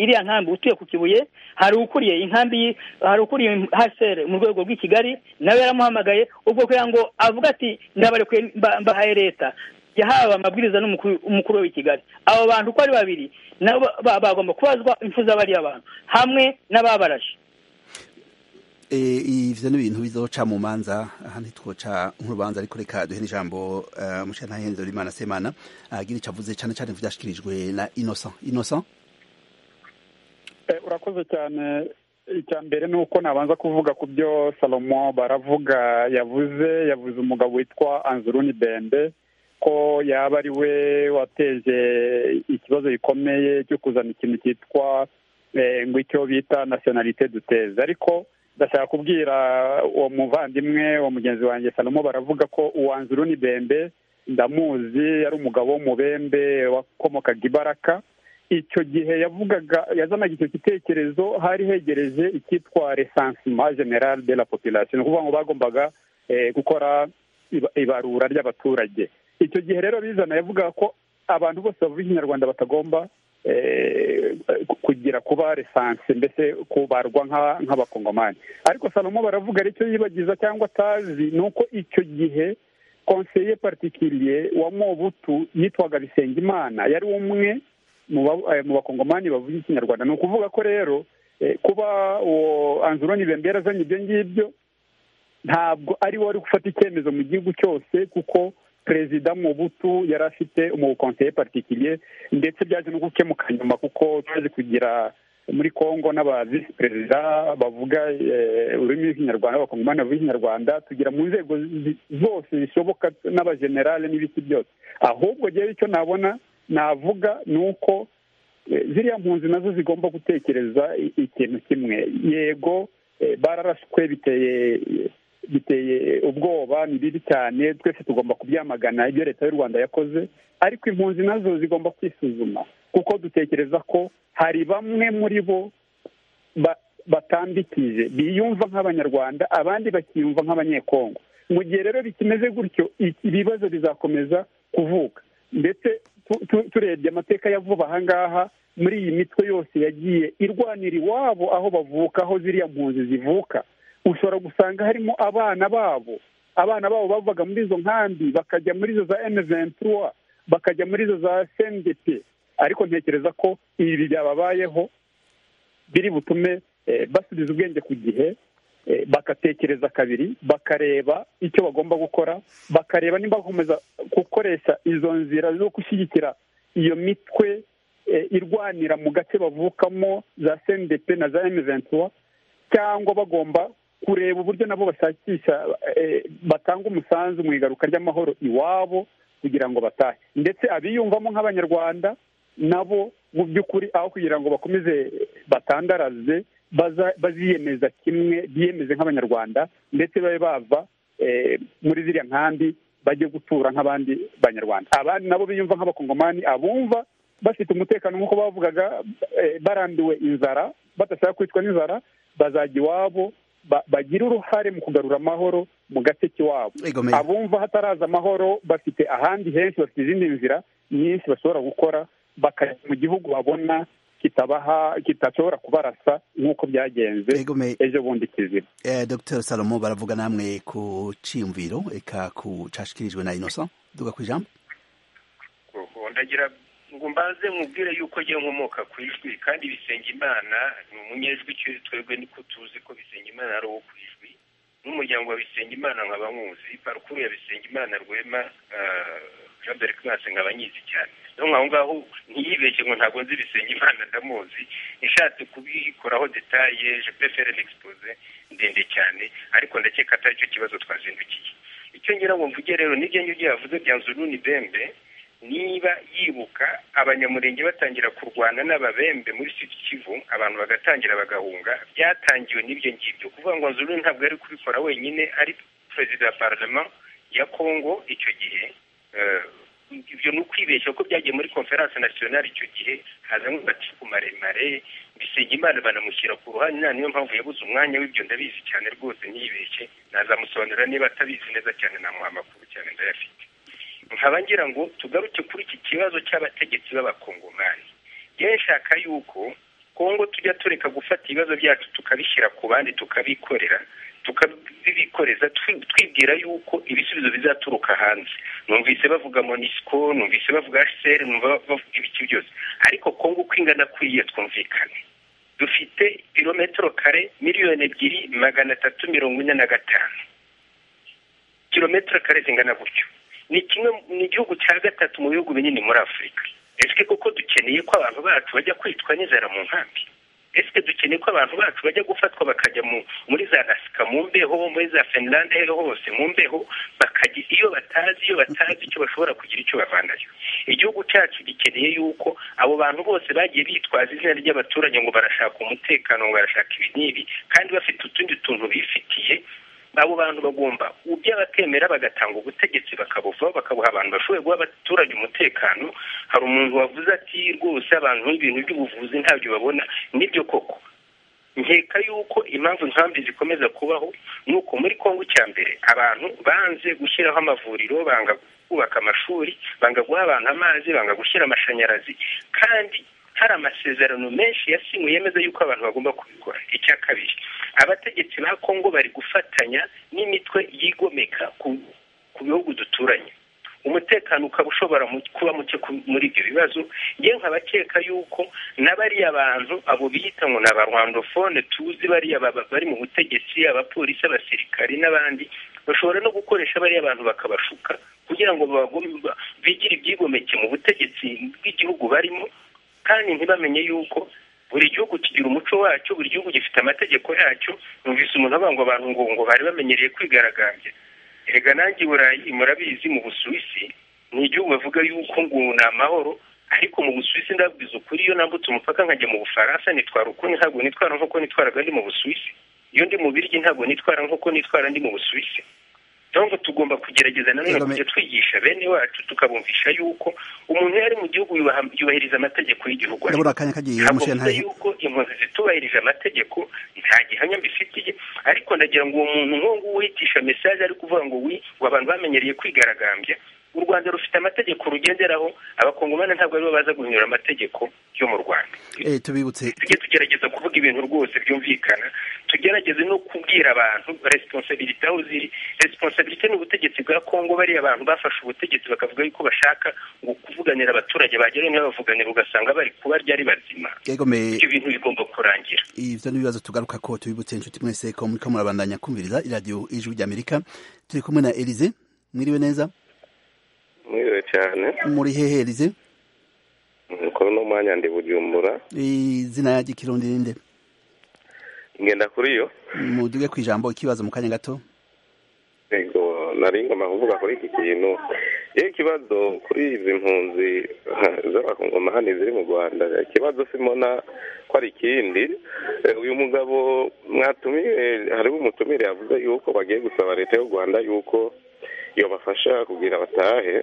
iriya nkambi utuye ku kibuye hari ukuriye inkambi hari ukuriye hasiteri mu rwego rw'i kigali nawe yaramuhamagaye ubwo kugira ngo avuga ati ndabarekuye mbahaye leta yahawe amabwiriza n'umukuru w'i kigali abo bantu uko ari babiri nabo bagomba kubazwa impfu z'abariya bantu hamwe n'ababaraje ibyo ni ibintu bizoca mu manza aha ntitwoca nk'urubanza ariko reka duhe n'ijambo umuceri ntahenze rimana semana agira icyo avuze cyane cyane byashyikirijwe na inosa inosa urakoze cyane icya mbere ni uko nabanza kuvuga ku byo salomo baravuga yavuze yavuze umugabo witwa anzuruni bende ko yaba ari we wateje ikibazo gikomeye cyo kuzana ikintu cyitwa ngo icyo bita nasiyonalite duteze ariko ndashaka kubwira uwo muvandimwe uwo mugenzi wanjye salomo baravuga ko uwanzuru ni bembe ndamuzi yari umugabo w'umubembe wakomokaga ibaraka icyo gihe yavugaga yazanaga icyo gitekerezo hari hegereje icyitwa resansima generale de la population ni ukuvuga ngo bagombaga gukora ibarura ry'abaturage icyo gihe rero bizana yavugaga ko abantu bose bavuga ikinyarwanda batagomba kugira kuba resanse mbese kubarwa nk'abakongomani ariko salomo baravuga aricyo yibagiza cyangwa atazi ni uko icyo gihe konseye patikiriye wa mobutu yitwaga bisengimana yari umwe mu bakongomani bavuga ikinyarwanda ni ukuvuga ko rero kuba uwo anzuroni bembera azanye ibyo ngibyo ntabwo ari wari gufata icyemezo mu gihugu cyose kuko perezida mubutu yari afite umukonseye patikiriye ndetse byaje no gukemuka nyuma kuko tumaze kugira muri congo n'abavisi perezida bavuga ururimi rw'ikinyarwanda bakongomani bavuga ikinyarwanda tugira mu nzego zose zishoboka n'abajenerale n'ibiti byose ahubwo rero icyo nabona navuga ni uko ziriya mpunzi nazo zigomba gutekereza ikintu kimwe yego bararashwe biteye biteye ubwoba ni bibi cyane twese tugomba kubyamagana ibyo leta y'u rwanda yakoze ariko impunzi nazo zigomba kwisuzuma kuko dutekereza ko hari bamwe muri bo batambikije biyumva nk'abanyarwanda abandi bakiyumva nk'abanyekongo mu gihe rero bikimeze gutyo ibibazo bizakomeza kuvuka ndetse turebye amateka ya vuba ahangaha muri iyi mitwe yose yagiye irwanira iwabo aho bavuka aho ziriya mpunzi zivuka ushobora gusanga harimo abana babo abana babo bavaga muri izo nkambi bakajya muri izo za eneventura bakajya muri izo za sendepe ariko ntekereza ko ibi byababayeho biri butume basubiza ubwenge ku gihe bagatekereza kabiri bakareba icyo bagomba gukora bakareba niba bakomeza gukoresha izo nzira zo gushyigikira iyo mitwe irwanira mu gace bavukamo za sendepe na za emeventura cyangwa bagomba kureba uburyo nabo bashakisha batanga umusanzu mu igaruka ry'amahoro iwabo kugira ngo batahe ndetse abiyumvamo nk'abanyarwanda nabo mu by'ukuri aho kugira ngo bakomeze batandaraze baziyemeza kimwe biyemeze nk'abanyarwanda ndetse babe bava muri ziriya nkambi bajye gutura nk'abandi banyarwanda abandi nabo biyumva nk'abakongomani abumva bafite umutekano nk'uko bavugaga barambiwe inzara badashaka kwicwa n'inzara bazajya iwabo bagira uruhare mu kugarura amahoro mu gace k'iwabo abumva hataraza amahoro bafite ahandi henshi bafite izindi nzira nyinshi bashobora gukora bakajya mu gihugu babona kitabaha kitashobora kubarasa nk'uko byagenze ejo bundi kizima dr salomo baravuga namwe ku cyiyumviro reka kucashikirijwe na inosa duga ku ijambo ndagira ngo mbaze mubwire yuko agiye nkomoka ku ijwi kandi Bisengimana ni umunyejwi twebwe niko tuzi ko Bisengimana ari uwo ku ijwi n'umuryango wa Bisengimana nkaba nkuzi parukuru ya Bisengimana rwema jean dore mwese nkaba nyizi cyane niyo aho ngaho ntiyibeshye ngo ntabwo nzi Bisengimana ndamuzi ishatse kubikoraho detaye je pefere n'expose ndende cyane ariko ndakeka atari cyo kibazo twazindukiye icyo ngira ngo mvuge rero n'ibyo ngibyo yavuze bya nzuruni bembe niba yibuka abanyamurenge batangira kurwana n'ababembe muri siti kivu abantu bagatangira bagahunga byatangiwe n'ibyo ngibyo kuvuga ngo nzuruni ntabwo yari kubikora wenyine ari perezida wa parama ya kongo icyo gihe ibyo ni ukwibeshya ko byagiye muri konferanse nasiyonari icyo gihe hazamo amacuku maremare Bisengimana banamushyira ku ruhande nta niyo mpamvu yabuze umwanya w'ibyo ndabizi cyane rwose ntiyibeshye nazamusobanurira niba atabizi neza cyane namuha amakuru cyane ndayafite nkaba ngira ngo tugaruke kuri iki kibazo cy'abategetsi b'abakongomani nshaka yuko kongo tujya tureka gufata ibibazo byacu tukabishyira ku bandi tukabikorera tukabibikoreza twibwira yuko ibisubizo bizaturuka hanze numvise bavuga monisiko numvise bavuga hcr numva bavuga ibiki byose ariko kongo uko ingana kuriya twumvikane dufite kilometero kare miliyoni ebyiri magana atatu mirongo ine na gatanu kilometero kare zingana gutyo ni kimwe ni igihugu cya gatatu mu bihugu binini muri afurika ese koko dukeneye ko abantu bacu bajya kwitwa n'inzara mu nkambi ese dukeneye ko abantu bacu bajya gufatwa bakajya muri za gasika mu mbeho muri za finlande hose mu mbeho bakajya iyo batazi iyo batazi icyo bashobora kugira icyo bavanayo igihugu cyacu gikeneye yuko abo bantu bose bagiye bitwaza izina ry'abaturage ngo barashaka umutekano ngo barashaka ibi n'ibi kandi bafite utundi tuntu bifitiye abo bantu bagomba by'abatemera bagatanga ubutegetsi bakabuvaho bakabuha abantu bashoboye guha abaturage umutekano hari umuntu wavuze ati rwose abantu n'ibintu by'ubuvuzi ntabyo babona nibyo koko nkeka yuko impamvu nkambi zikomeza kubaho ni uko muri congo cya mbere abantu banze gushyiraho amavuriro banga kubaka amashuri banga guha abantu amazi banga gushyira amashanyarazi kandi hari amasezerano menshi yasinywe yemeza yuko abantu bagomba kubikora icya kabiri abategetsi ba kongo bari gufatanya n'imitwe yigomeka ku bihugu duturanye umutekano ukaba ushobora kuba muke muri ibyo bibazo yewe nkabakeka yuko na bariya bantu abo biyita ngo ni abarwandofone tuzi bariya bari mu butegetsi abapolisi abasirikari n'abandi bashobora no gukoresha bariya bantu bakabashuka kugira ngo bigire ibyigomeke mu butegetsi bw'igihugu barimo kandi ntibamenye yuko buri gihugu kigira umuco wacyo buri gihugu gifite amategeko yacyo numvise umuntu avuga ngo abantu ngo ngo bari bamenyereye kwigaragambya erega nanjye i burayi murabizi mu busuwisi ni igihugu bavuga yuko ngo ni amahoro ariko mu busuwisi ndabwiza ukuri iyo nambutse umupaka nkajya mu bufaransa nitwara uko ntabwo nitwara nk'uko nitwaraga ndi mu busuwisi iyo ndi mu biryo ntabwo nitwara nk'uko nitwara ndi mu busuwisi ngo tugomba kugerageza nanone kujya twigisha bene wacu tukabumvisha yuko umuntu iyo ari mu gihugu yubahiriza amategeko y'igihugu ntabwo yuko impunzi zitubahirije amategeko nta gihamya mbifitiye ariko ndagira ngo uwo muntu nk'uwo nguwo wihitisha mesaje ari kuvuga ngo wi ngo abantu bamenyereye kwigaragambya u rwanda rufite amategeko rugenderaho abakongomani ntabwo aribo baza guhinyura amategeko yo mu rwanda tujye tugerageza kuvuga ibintu rwose byumvikana tugerageze no kubwira abantu resiponsabiriti aho ziri resiponsabiriti ni ubutegetsi bwa kongo bariya abantu bafashe ubutegetsi bakavuga yuko bashaka ngo kuvuganira abaturage bagera niba bavuganira ugasanga bari kubarya ari bazima ibyo bintu bigomba kurangira ibyo ni ibibazo tugaruka ko tubibutse inshuti mwese ko muri ko murabandanya kumviriza iradiyo ijwi ry'amerika turi kumwe na elize mwiriwe neza mwiriwe cyane muri hehe elize mukuru n'umwanya ndi bujumbura izina ya gikirundi rinde ngenda kuri yo muduge ku ijambo ikibazo mu kanya gato yego nari ngomba kuvuga kuri iki kintu yewe ikibazo kuri izi mpunzi z'abakongomani ziri mu rwanda ikibazo simona ko ari ikindi uyu mugabo mwatumire hariho umutumire yavuze yuko bagiye gusaba leta y'u rwanda yuko yabafasha kugira batahe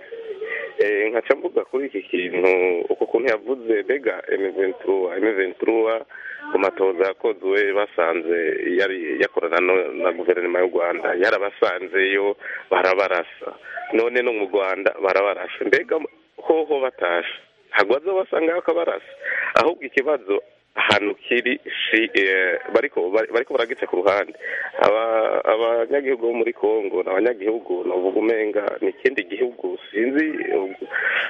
nkaca mvuga kuri iki kintu uko kuntu yavuze mbega emeventuruwa emeventuruwa ku matoza yakozwe basanze yari yakorana na guverinoma y'u rwanda yarabasanzeyo barabarasa none no mu rwanda barabarasa mbega hoho batashe ntabwo bazabasanga bakabarasa ahubwo ikibazo ahantu kiri bariko baragica ku ruhande abanyagihugu bo muri congo ni abanyagihugu uvuga umenga ni ikindi gihugu sinzi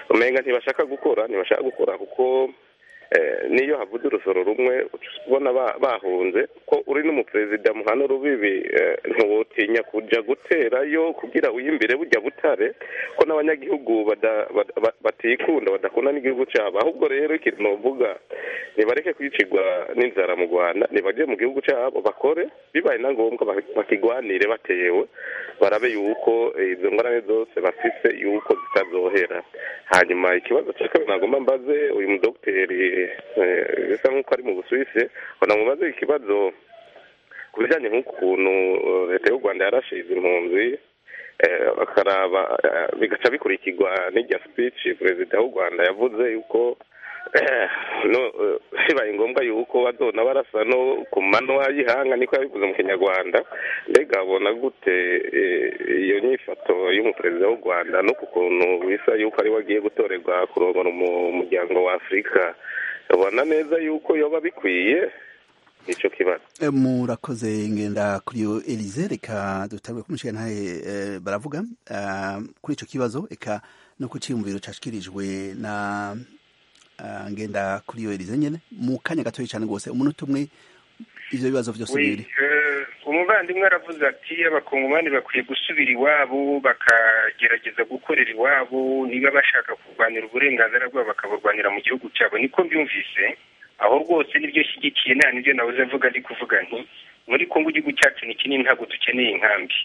umenga ntibashaka gukora ntibashaka gukora kuko niyo havuze urusoro rumwe ubona bahunze ko uri n'umuperezida muhano rubibi ntiwotinya kujya guterayo kugira wiyimbire bujya butare ko n'abanyagihugu batikunda badakunda n'igihugu cyabo ahubwo rero ikintu nuvuga ntibareke kwicirwa n'inzara mu rwanda ntibajye mu gihugu cyabo bakore bibaye na ngombwa bakigwanire batewe barabe yuko izo ngorane zose bafise yuko zitazohera hanyuma ikibazo cya kabiri nagomba mbaze uyu mudogiteri bisa nk'uko ari mu busuwisi ubona mubaze ikibazo ku bijyanye n'ukuntu leta y'u rwanda yarashize impunzi bakaraba bigaca bikurikirwa n'irya speech perezida w'u rwanda yavuze yuko bibaye ngombwa yuko bazona barasa no ku manywa y'ihanga niko yabivuze mu kinyarwanda mbega abona gute iyo nyifato y'umuperezida w'u rwanda no ku kuntu bisa yuko ariwe agiye gutorerwa kurongora umuryango wa afurika ubona neza yuko yoba bikwiye nicyo kibazo murakoze ngenda kuri iyo elize reka dutabwe kumushyira ntawe baravuga kuri icyo kibazo reka no ku cyiyumviro cyashyikirijwe na ngenda kuri iyo elize nyine mu kanya gatoya cyane rwose umunota umwe ibyo bibazo byose bibiri umuvandimwe aravuze ati abakongomani bakwiye gusubira iwabo bakagerageza gukorera iwabo niba bashaka kurwanira uburenganzira bwabo bakaburwanira mu gihugu cyabo niko mbyumvise aho rwose nibyo shyigikiye nta nibyo nabuze mvuga ndi kuvuga nti muri kongo igihugu cyacu ni kinini ntabwo dukeneye inkambi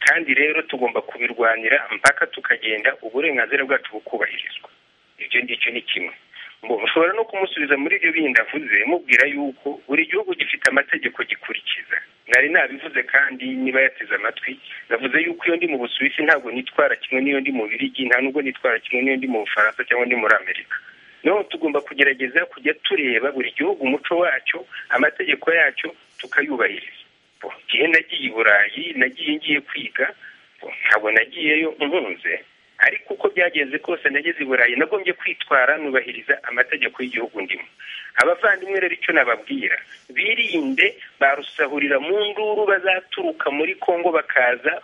kandi rero tugomba kubirwanira mpaka tukagenda uburenganzira bwacu bukubahirizwa ibyo ngicyo ni kimwe mushobora no kumusubiza muri ibyo bindi avuze mubwira yuko buri gihugu gifite amategeko gikurikiza nari nabivuze kandi niba yateze amatwi navuze yuko iyo ndi mu busuwisi ntabwo nitwara kimwe n'iyo ndi mu birigi nta nubwo nitwara kimwe n'iyo ndi mu bufaransa cyangwa ndi muri amerika noneho tugomba kugerageza kujya tureba buri gihugu umuco wacyo amategeko yacyo tukayubahiriza igihe nagiye i burayi nagiye ngiye kwiga ntabwo nagiyeyo nkunze ariko uko byagenze kose nageze i burayi nagombye kwitwara nubahiriza amategeko y'igihugu ndimo abavandimwe rero icyo nababwira birinde barusahurira mu nduru bazaturuka muri kongo bakaza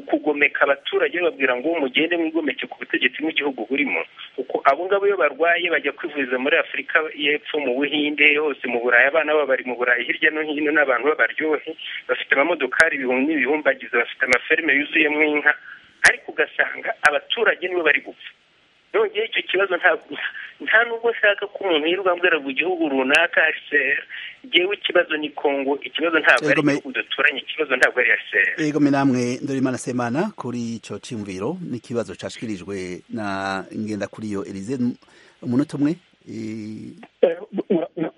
kugomeka abaturage bababwira ngo mugende mwigomeke ku butegetsi bw'igihugu burimo kuko abo ngabo iyo barwaye bajya kwivuriza muri afurika y'epfo mu buhinde hose mu burayi abana babo bari mu burayi hirya no hino n'abantu b'abaryohe bafite amamodokari ibihumbi n'ibihumbagizi bafite amaferme yuzuyemo inka ariko ugasanga abaturage nibo bari gupfa nongeye icyo kibazo nta nubwo nshaka ko umuntu yirirwa mbwira ngo igihugu runaka hcr ngewe ikibazo ni kongo ikibazo ntabwo ari igihugu duturanye ikibazo ntabwo ari hcr yego namwe ndoremana semana kuri icyo cyumviro n'ikibazo cyashyikirijwe na ngenda kuri iyo erize umunota umwe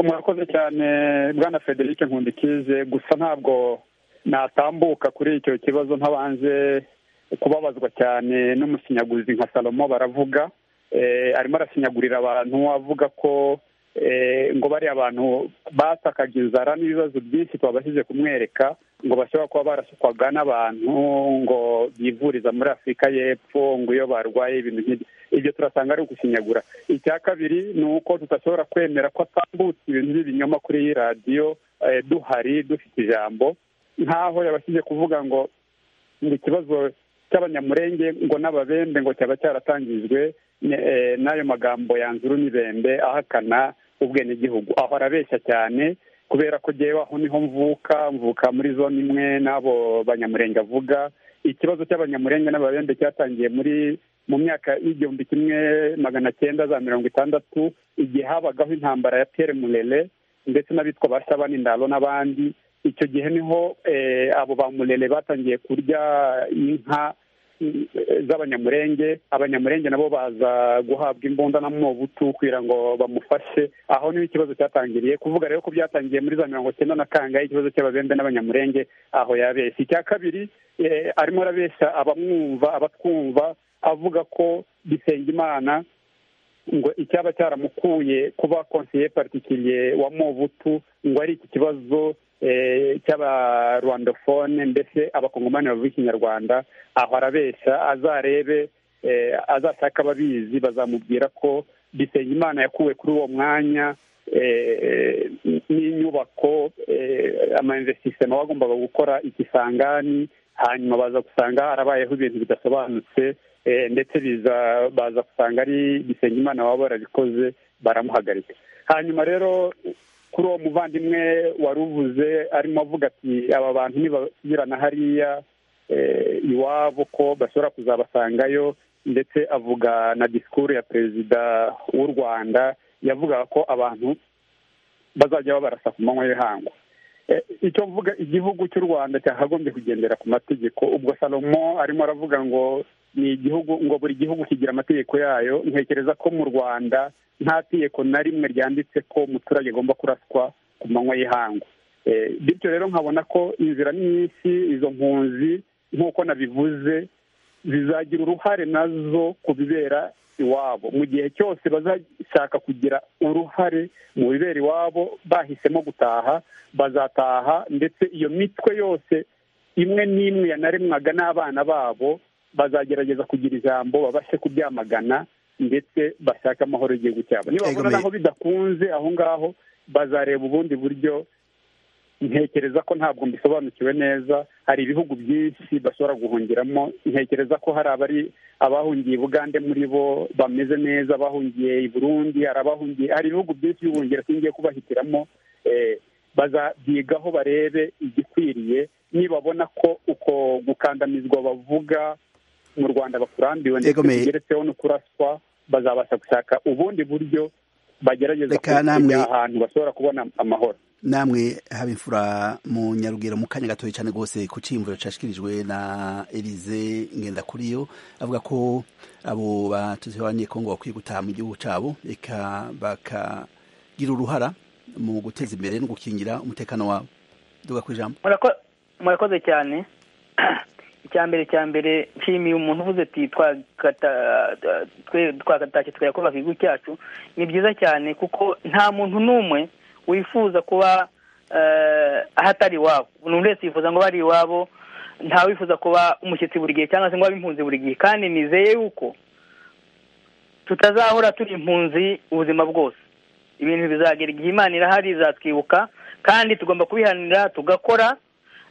murakoze cyane bwana frederic nkundikize gusa ntabwo natambuka kuri icyo kibazo ntabanje kubabazwa cyane n'umusinyaguzi nka salomo baravuga arimo arasinyagurira abantu avuga ko ngo bariya abantu batakaga inzara n'ibibazo byinshi twabashije kumwereka ngo bashobora kuba barasukwaga n'abantu ngo bivuriza muri afurika y'epfo ngo iyo barwaye ibintu nk'ibyo ibyo turasanga ari ugusinyagura icya kabiri ni uko tudashobora kwemera ko atambutse ibintu by'ibinyoma kuri iyi radiyo duhari dufite ijambo nk'aho yabashije kuvuga ngo ngo ikibazo cy'abanyamurenge ngo n'ababembe ngo cyaba cyaratangijwe n'ayo magambo yanze urunibembe ahakana ubwenegihugu aho arabeshya cyane kubera ko ngewe aho niho mvuka mvuka muri zone imwe n'abo banyamurenge avuga ikibazo cy'abanyamurenge n'ababembe cyatangiye muri mu myaka y'igihumbi kimwe magana cyenda za mirongo itandatu igihe habagaho intambara ya Pierre murere ndetse n'abitwa ba shabani ndalo n'abandi icyo gihe niho abo ba murere batangiye kurya inka z'abanyamurenge abanyamurenge nabo baza guhabwa imbunda na mubutu kugira ngo bamufashe aho niho ikibazo cyatangiriye kuvuga rero ko byatangiye muri za mirongo cyenda na kangahe ikibazo cy'ababembe n'abanyamurenge aho yabeshya icya kabiri arimo arabeshya abamwumva abatwumva avuga ko Bisengimana ngo icyaba cyaramukuye kuba konseye partikiriye wa mubutu ngo ari iki kibazo cy'abarwandofone mbese abakongomani bavuga ikinyarwanda aho arabeshya azarebe azashaka ababizi bazamubwira ko bisengimana yakuwe kuri uwo mwanya n'inyubako amainvestisema bagombaga gukora ikisangani hanyuma baza gusanga harabayeho ibintu bidasobanutse ndetse biza baza gusanga ari bisengimana baba barabikoze baramuhagarika hanyuma rero kuri uwo muvandimwe wari uvuze arimo avuga ati aba bantu ntibasubirana hariya iwabo ko bashobora kuzabasangayo ndetse avuga na disikuru ya perezida w'u rwanda yavugaga ko abantu bazajya babarasa ku manywa y'ihangu icyo mvuga igihugu cy'u rwanda cyakagombye kugendera ku mategeko ubwo salomo arimo aravuga ngo ni igihugu ngo buri gihugu kigira amategeko yayo ntekereza ko mu rwanda nta tegeko na rimwe ryanditse ko umuturage agomba kuraswa ku manywa y'ihangu bityo rero nkabona ko inzira nyinshi izo mpunzi nk'uko nabivuze zizagira uruhare nazo ku bibera iwabo mu gihe cyose bazashaka kugira uruhare mu bibera iwabo bahisemo gutaha bazataha ndetse iyo mitwe yose imwe n'imwe yanaremwaga n'abana babo bazagerageza kugira ijambo babashe kubyamagana ndetse bashaka amahoro y'igihugu cyabo nibabona naho bidakunze aho ngaho bazareba ubundi buryo ntekereza ko ntabwo mbisobanukiwe neza hari ibihugu byinshi bashobora guhungiramo ntekereza ko hari abari abahungiye i bugande muri bo bameze neza abahungiye i burundi hari abahungiye hari ibihugu byinshi by'ubuhungiro singiye kubahitiramo bazabyigaho barebe igikwiriye nibabona ko uko gukandamizwa bavuga mu rwanda bakurambiwe ndetse bigeretseho no kuraswa bazabasha gushaka ubundi buryo bagerageza kugira ahantu bashobora kubona amahoro namwe haba imfura mu nyarugero mu kanya gatoya cyane rwose ku cyiyumviro cyashyikirijwe na erize ngendakuriyo avuga ko abo batuzibanye kongo bakwiye gutaha mu gihugu cyabo reka bakagira uruhara mu guteza imbere no gukingira umutekano wabo duga ku ijambo murakoze cyane icya mbere cya mbere nshimiye umuntu uvuze ati twakatashye tukayakubaka igihugu cyacu ni byiza cyane kuko nta muntu n'umwe wifuza kuba ahatari iwabo umuntu wese yifuza ngo bari iwabo ntawifuza kuba umushyitsi buri gihe cyangwa se ngo abe impunzi buri gihe kandi nizeye yuko tutazahora turi impunzi ubuzima bwose ibintu bizagera igihe imana irahari izatwibuka kandi tugomba kubihanira tugakora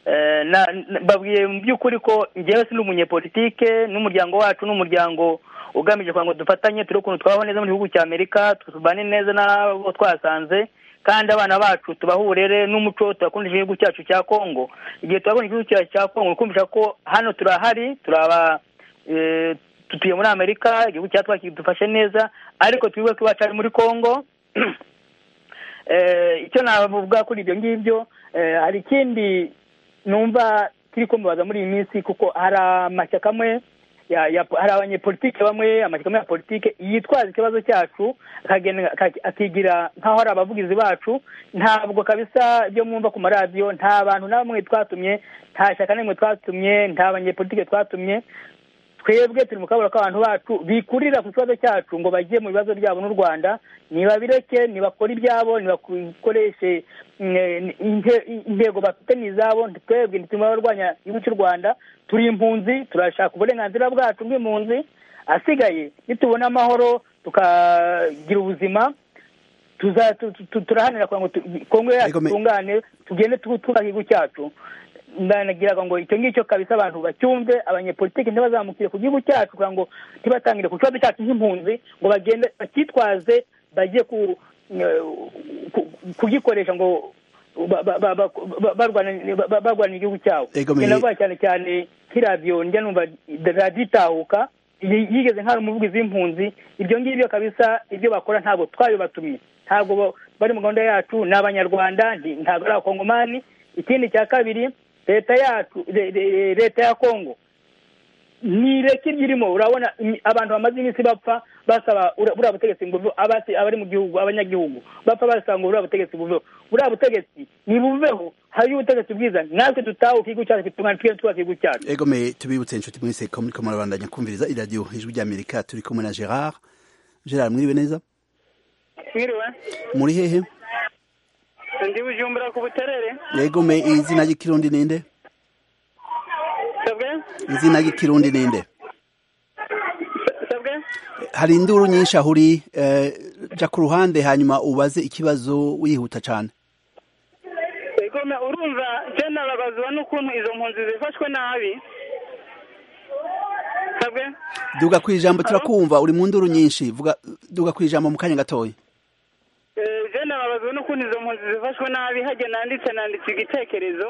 Eh, na- na- babwiye mu by'ukuri ko njyewe si n'umunyepolitike n'umuryango wacu n'umuryango ugamije kugira ngo dufatanye turebe ukuntu twabaho neza mu gihugu cya amerika tubane neza n'abo twasanze kandi abana bacu tubahe uburere n'umuco tubakundisha igihugu cyacu cya kongo igihe tubabonye igihugu cyacu cya kongo ukumvisha ko hano turahari turaba eh, tutuye muri amerika igihugu cyacu kidufashe neza ariko twibuke ko iwacu ari muri kongo Eh, icyo navuga kuri ibyo ngibyo eh, hari ikindi numva turi kumubaza muri iyi minsi kuko hari amashyaka amwe ya- ya- hari abanyepolitike bamwe amashyaka amwe ya politike yitwaza ikibazo cyacu akagenda- aka- akigira nk'aho ari abavugizi bacu ntabwo kabisa ibyo mwumva ku maradiyo nta bantu na bamwe twatumye nta shyaka n'imwe twatumye nta banyepolitike twatumye twebwe turi mu kabura k'abantu bacu bikurira ku kibazo cyacu ngo bajye mu bibazo byabo n'u rwanda ntibabireke ntibakore ibyabo ntibakoreshe mm, eh, inte- intego bafite n'izabo twebwe ntituma barwanya igihugu cy'u rwanda turi impunzi turashaka uburenganzira bwacu bw'impunzi asigaye nitubona amahoro tukagira ubuzima tuza- tu- tu- tu- turahanira kugira ngo tu- kongo yacu Ariko me- itungane tugende tu- twubaka igihugu cyacu ndanagira ngo icyo ngicyo kabisa abantu bacyumve abanyepolitiki ntibazamukire ku gihugu cyacu kugira ngo ntibatangire ku kibazo cyacu nk'impunzi ngo bagende bakitwaze bajye ku eh, ku- kugikoresha ngo ba- ba- ba- ba- ba- barwana- ba- ba- barwanira igihugu cyabo Ego me- Njye navuga cyane cyane nk'iradiyo njya numva radiyo itahuka yi- yigeze nk'ari umuvugizi w'impunzi ibyo ngibyo kabisa ibyo bakora ntabwo twabibatumye ntabwo bo- bari mu gahunda yacu ni abanyarwanda nti- ntabwo ari abakongomani ikindi cya kabiri leta yacu le- le- leta ya kongo ntireka ibyo irimo urabona imi- abantu bamaze iminsi bapfa basaba ura- buriya butegetsi ngo buve- abasi- abari mu gihugu abanyagihugu bapfa basaba ngo buriya butegetsi buveho buriya butegetsi nibuveho hariyo ubutegetsi bwiza natwe dutahuka igihugu cyacu twitungane twese twubaka igihugu cyacu egome tubibutse inshuti mwese ko muri murabandanya kumviriza iradiyo ijwi ry'amerika turi kumwe na gerard gerard mwiriwe neza mwiriwe muri hehe ndi bujumbura ku buterere egome izina ry'ikirundi ninde sabwe izina ry'ikirundi ninde sabwe hari induru nyinshi aho uri eh, jya ku ruhande hanyuma ubaze ikibazo wihuta cyane igome urumva je nababazwa n'ukuntu izo mpunzi zifashwe nabi sabwe duga ku ijambo turakumva uri mu nduru nyinshi vuga duga ku ijambo mu kanya gatoya je nababazwa n'ukuntu izo mpunzi zifashwe nabi hajya nanditse nanditse igitekerezo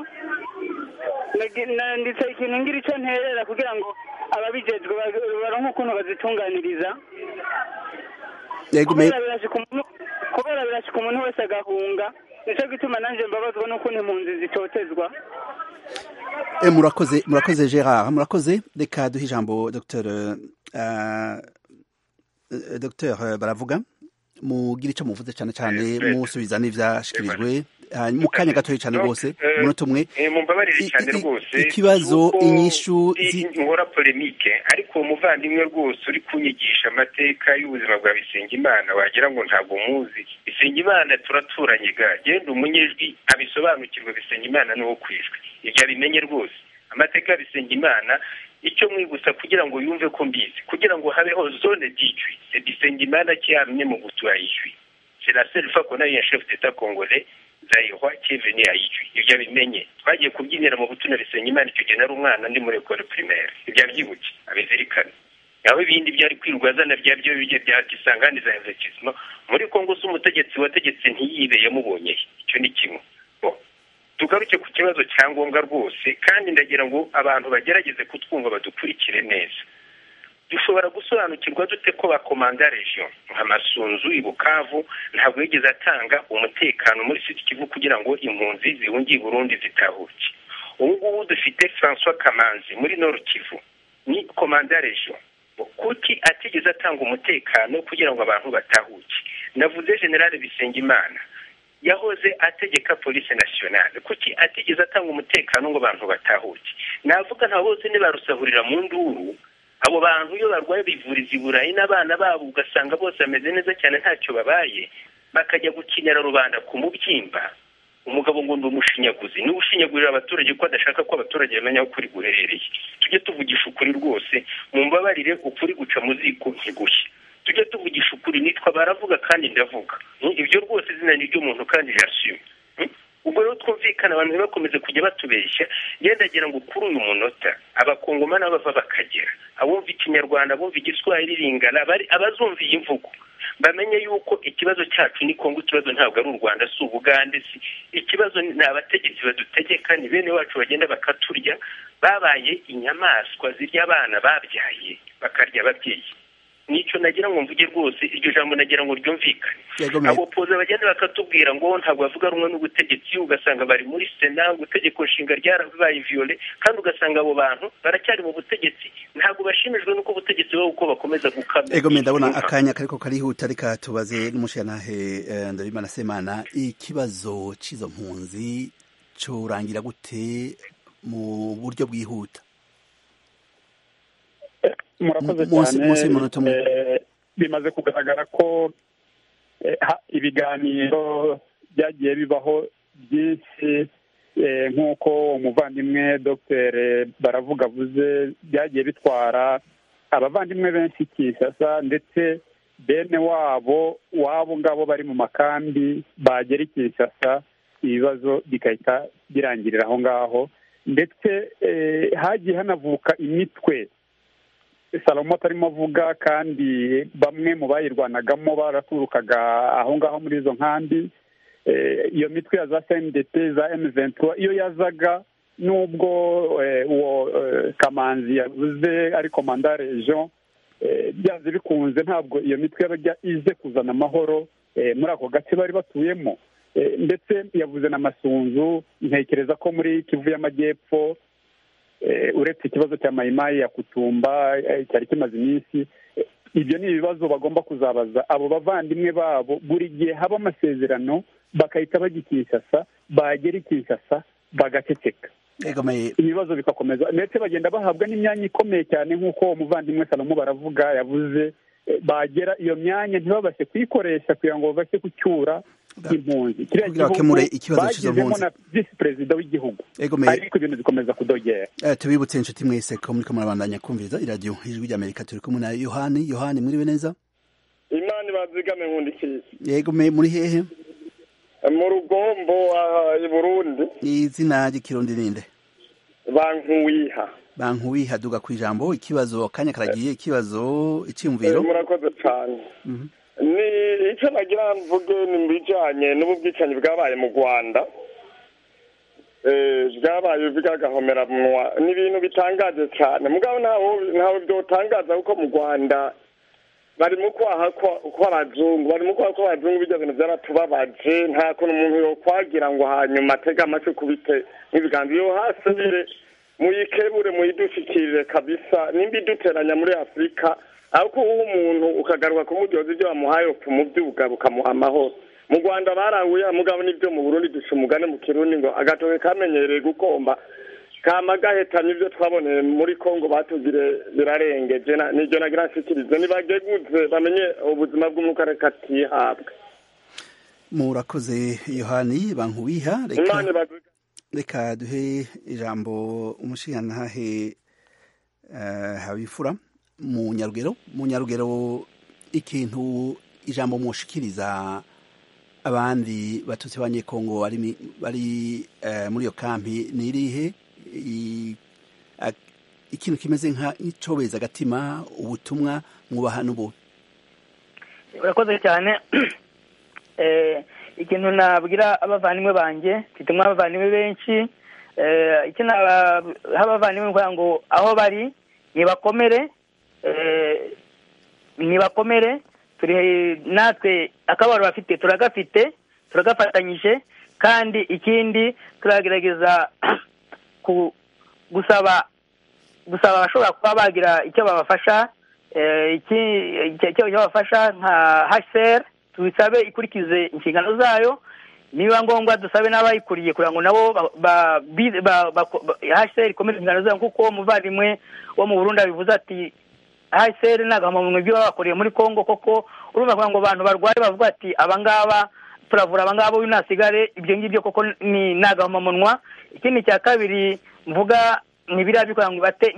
Nagi- nanditse ikintu ngira icyo nterera kugira ngo ababijejwe ba- baronke ukuntu bazitunganiriza egome kubera birashika umuntu- kubera birashika umuntu wese agahunga nicyo gituma nanjye mbabazwa n'ukuntu impunzi zitotezwa Eh, murakoze murakoze gerard murakoze reka duhe ijambo dr dr baravuga mugira icyo muvuze cyane cyane Eh, musubiza n'ibyashyikirijwe Ah, mu kanya gatoya cyane Donc, rwose eh, umunota umwe eh, mumbabarire I- i- cyane i- rwose ikibazo, cy'uko inyishu ndi zi- nkora polemike ariko uwo muvandimwe rwose uri kunyigisha amateka y'ubuzima bwa bisengimana wagira ngo ntabwo muzi bisengimana turaturanye ga genda umunyejwi abisobanukirwe bisengimana n'uwo ku ijwi ibyo abimenye rwose amateka ya bisengimana icyo mwibutsa kugira ngo yumve ko mbizi kugira ngo habeho zone d'ijwi c'est bisengimana qui a amené mobutu à ijwi c'est la seule fois qu'on a eu un chef d'état congolais zayihwa kiveni yayijwi ibyo abimenye twagiye kubyinira mu butuna bisenyimana icyo gihe nari umwana ndi muri ekole primaire ibyo abyibuke abizirikane naho ibindi byari kwirwa azana bya byo bijya byakisanganiza investissement muri kongo se umutegetsi wategetse ntiyibe yamubonyehe icyo ni kimwe Bon, tugaruke ku kibazo cya ngombwa rwose kandi ndagira ngo abantu bagerageze kutwumva badukurikire neza dushobora gusobanukirwa dute ko bakomanda region nka masunzu i bukavu ntabwo yigeze atanga umutekano muri sud kivu kugira ngo impunzi zihungiye i burundi zitahuke ubu ngubu dufite francois kamanzi muri nord kivu ni komanda region kuki atigeze atanga umutekano kugira ngo abantu batahuke navuze general bisengimana yahoze ategeka polisi nasiyonale kuki atigeze atanga umutekano ngo abantu batahuke navuga nta bose ntibarusahurira mu nduru abo bantu iyo barwaye bivuriza i burayi n'abana babo ugasanga bose bameze neza cyane ntacyo babaye bakajya gukinira rubanda ku mubyimba umugabo ngo ndi umushinyaguzi niwe ushinyagurira abaturage ko adashaka ko abaturage bamenya aho ukuri guherereye tujye tuvugisha ukuri rwose mu mbabarire ukuri guca mu ziko ntigushye tujye tuvugisha ukuri nitwa baravuga kandi ndavuga ibyo rwose izina ni ry'umuntu kandi rirashyuye ubwo rero twumvikana abantu ntibakomeze kujya batubeshya ngira ngo kuri uyu munota abakongomani bava bakagera abumva ikinyarwanda abumva igiswahili ringana abazumva iyi mvugo bamenye yuko ikibazo cyacu ni kongo ikibazo ntabwo ari u rwanda si ubugande si ikibazo ni abategetsi badutegeka ni bene wacu bagenda bakaturya babaye inyamaswa zirya abana babyaye bakarya ababyeyi nicyo nagira ngo mvuge rwose iryo jambo nagira ngo ryumvikane abo poza bagenda bakatubwira ngo ntabwo bavuga rumwe n'ubutegetsi ugasanga bari muri sena ngo itegeko nshinga ryarabaye viyole kandi ugasanga abo bantu baracyari mu butegetsi ntabwo bashimijwe n'uko ubutegetsi bwabo uko bakomeza gukamira ego ndabona akanya kariko karihuta reka tubaze n'umushyiranahe ndabimana semana ikibazo cy'izo mpunzi curangira gute mu buryo bwihuta murakoze cyane bimaze kugaragara ko ibiganiro byagiye bibaho byinshi nk'uko umuvandimwe dr baravuga avuze byagiye bitwara abavandimwe benshi kisasa ndetse bene wabo wabo ngabo bari mu makambi bagera ikisasa ibibazo bigahita birangirira aho ngaho ndetse hagiye hanavuka imitwe salomo atarimo avuga kandi bamwe mu bayirwanagamo baraturukaga aho ngaho muri izo nkambi iyo mitwe ya za cndp za emuventura iyo yazaga n'ubwo uwo kamanzi yavuze ari komandare jean byanze bikunze ntabwo iyo mitwe yajya ize kuzana amahoro muri ako gace bari batuyemo ndetse yavuze n'amasunzu ntekereza ko muri kivu y'amajyepfo uretse ikibazo cya mayimayi ya kutumba cyari kimaze iminsi ibyo ni ibibazo bagomba kuzabaza abo bavandimwe babo buri gihe haba amasezerano bagahita bajya ikisasa bagera ikisasa bagaceceka ibibazo bigakomeza ndetse bagenda bahabwa n'imyanya ikomeye cyane nk'uko umuvandimwe salomo baravuga yavuze bagera iyo myanya ntibabashe kuyikoresha kugira ngo babashe gucyura impunzi kiriya gihugu bagezemo na visi perezida w'igihugu ariko ibintu bikomeza kudogera tubibutse inshuti mwese ko muri kamwe kumviriza iradiyo ijwi ry'amerika turi kumwe na yohani yohani mwiriwe neza imana ibazigame nkundikiye yego me muri hehe mu rugombo i burundi izina ry'ikirundi ninde bankuwiha bankuwiha duga ku ijambo ikibazo akanya karagiye ikibazo icyumviro murakoze cyane ni icyo nagira mvuge ni mu bijyanye n'ububwicanyi bwabaye mu rwanda bwabaye bw'agahomeranwa ni ibintu bitangaje cyane mugabo ntawe byotangaza kuko mu rwanda barimo kwaha kw'abazungu barimo kwaha kw'abazungu bijya bintu byaratubabaje nta kuntu umuntu yokwagira ngo hanyuma atege amatwi kubite nk'ibiganza iyo hasubire muyikebure muyidushikirire kabisa nimba iduteranya muri afurika ariko uwo umuntu ukagaruka kumuryoza ibyo bamuhaye umubyuga bukamuha amahoro mu rwanda baranguye mugabo nibyo mu burundi duca umugani mu kirundi ngo agatoke kamenyereye gukomba kama gahetanye ibyo twaboneye muri congo batugire birarengeje nibyo nagira nshikirize nibageguze bamenye ubuzima bw'umwuka reka atihabwe murakoze yohani bankubiha reka reka duhe ijambo umushingantahe habifura mu nyarugero mu nyarugero ikintu ijambo mushikiriza abandi batutsi ba nyekongo bari muri iyo kampi ni irihe ikintu kimeze nk'icobeza agatima ubutumwa mwubaha n'ubu urakoze cyane ikintu nabwira abavandimwe banjye gituma abavandimwe benshi icyo abavandimwe kugira ngo aho bari ntibakomere ntibakomere natwe akababaro bafite turagafite turagafatanyije kandi ikindi turagerageza gusaba gusaba abashobora kuba bagira icyo babafasha icyo babafasha nka hsr tubisabe ikurikize inshingano zayo niba ngombwa dusabe n'abayikuriye kugira ngo nabo hsr ikomeze inshingano zayo kuko umuvandimwe wo mu burundi abivuze ati hsr ntabwo mu bintu babakoreye muri congo koko urumva kugira ngo abantu barwaye bavuga ati abangaba turavura abangabo b'inasigare ibyo ngibyo koko ni nagahomamunwa ikindi cya kabiri mvuga ni biriya bikora ngo ibate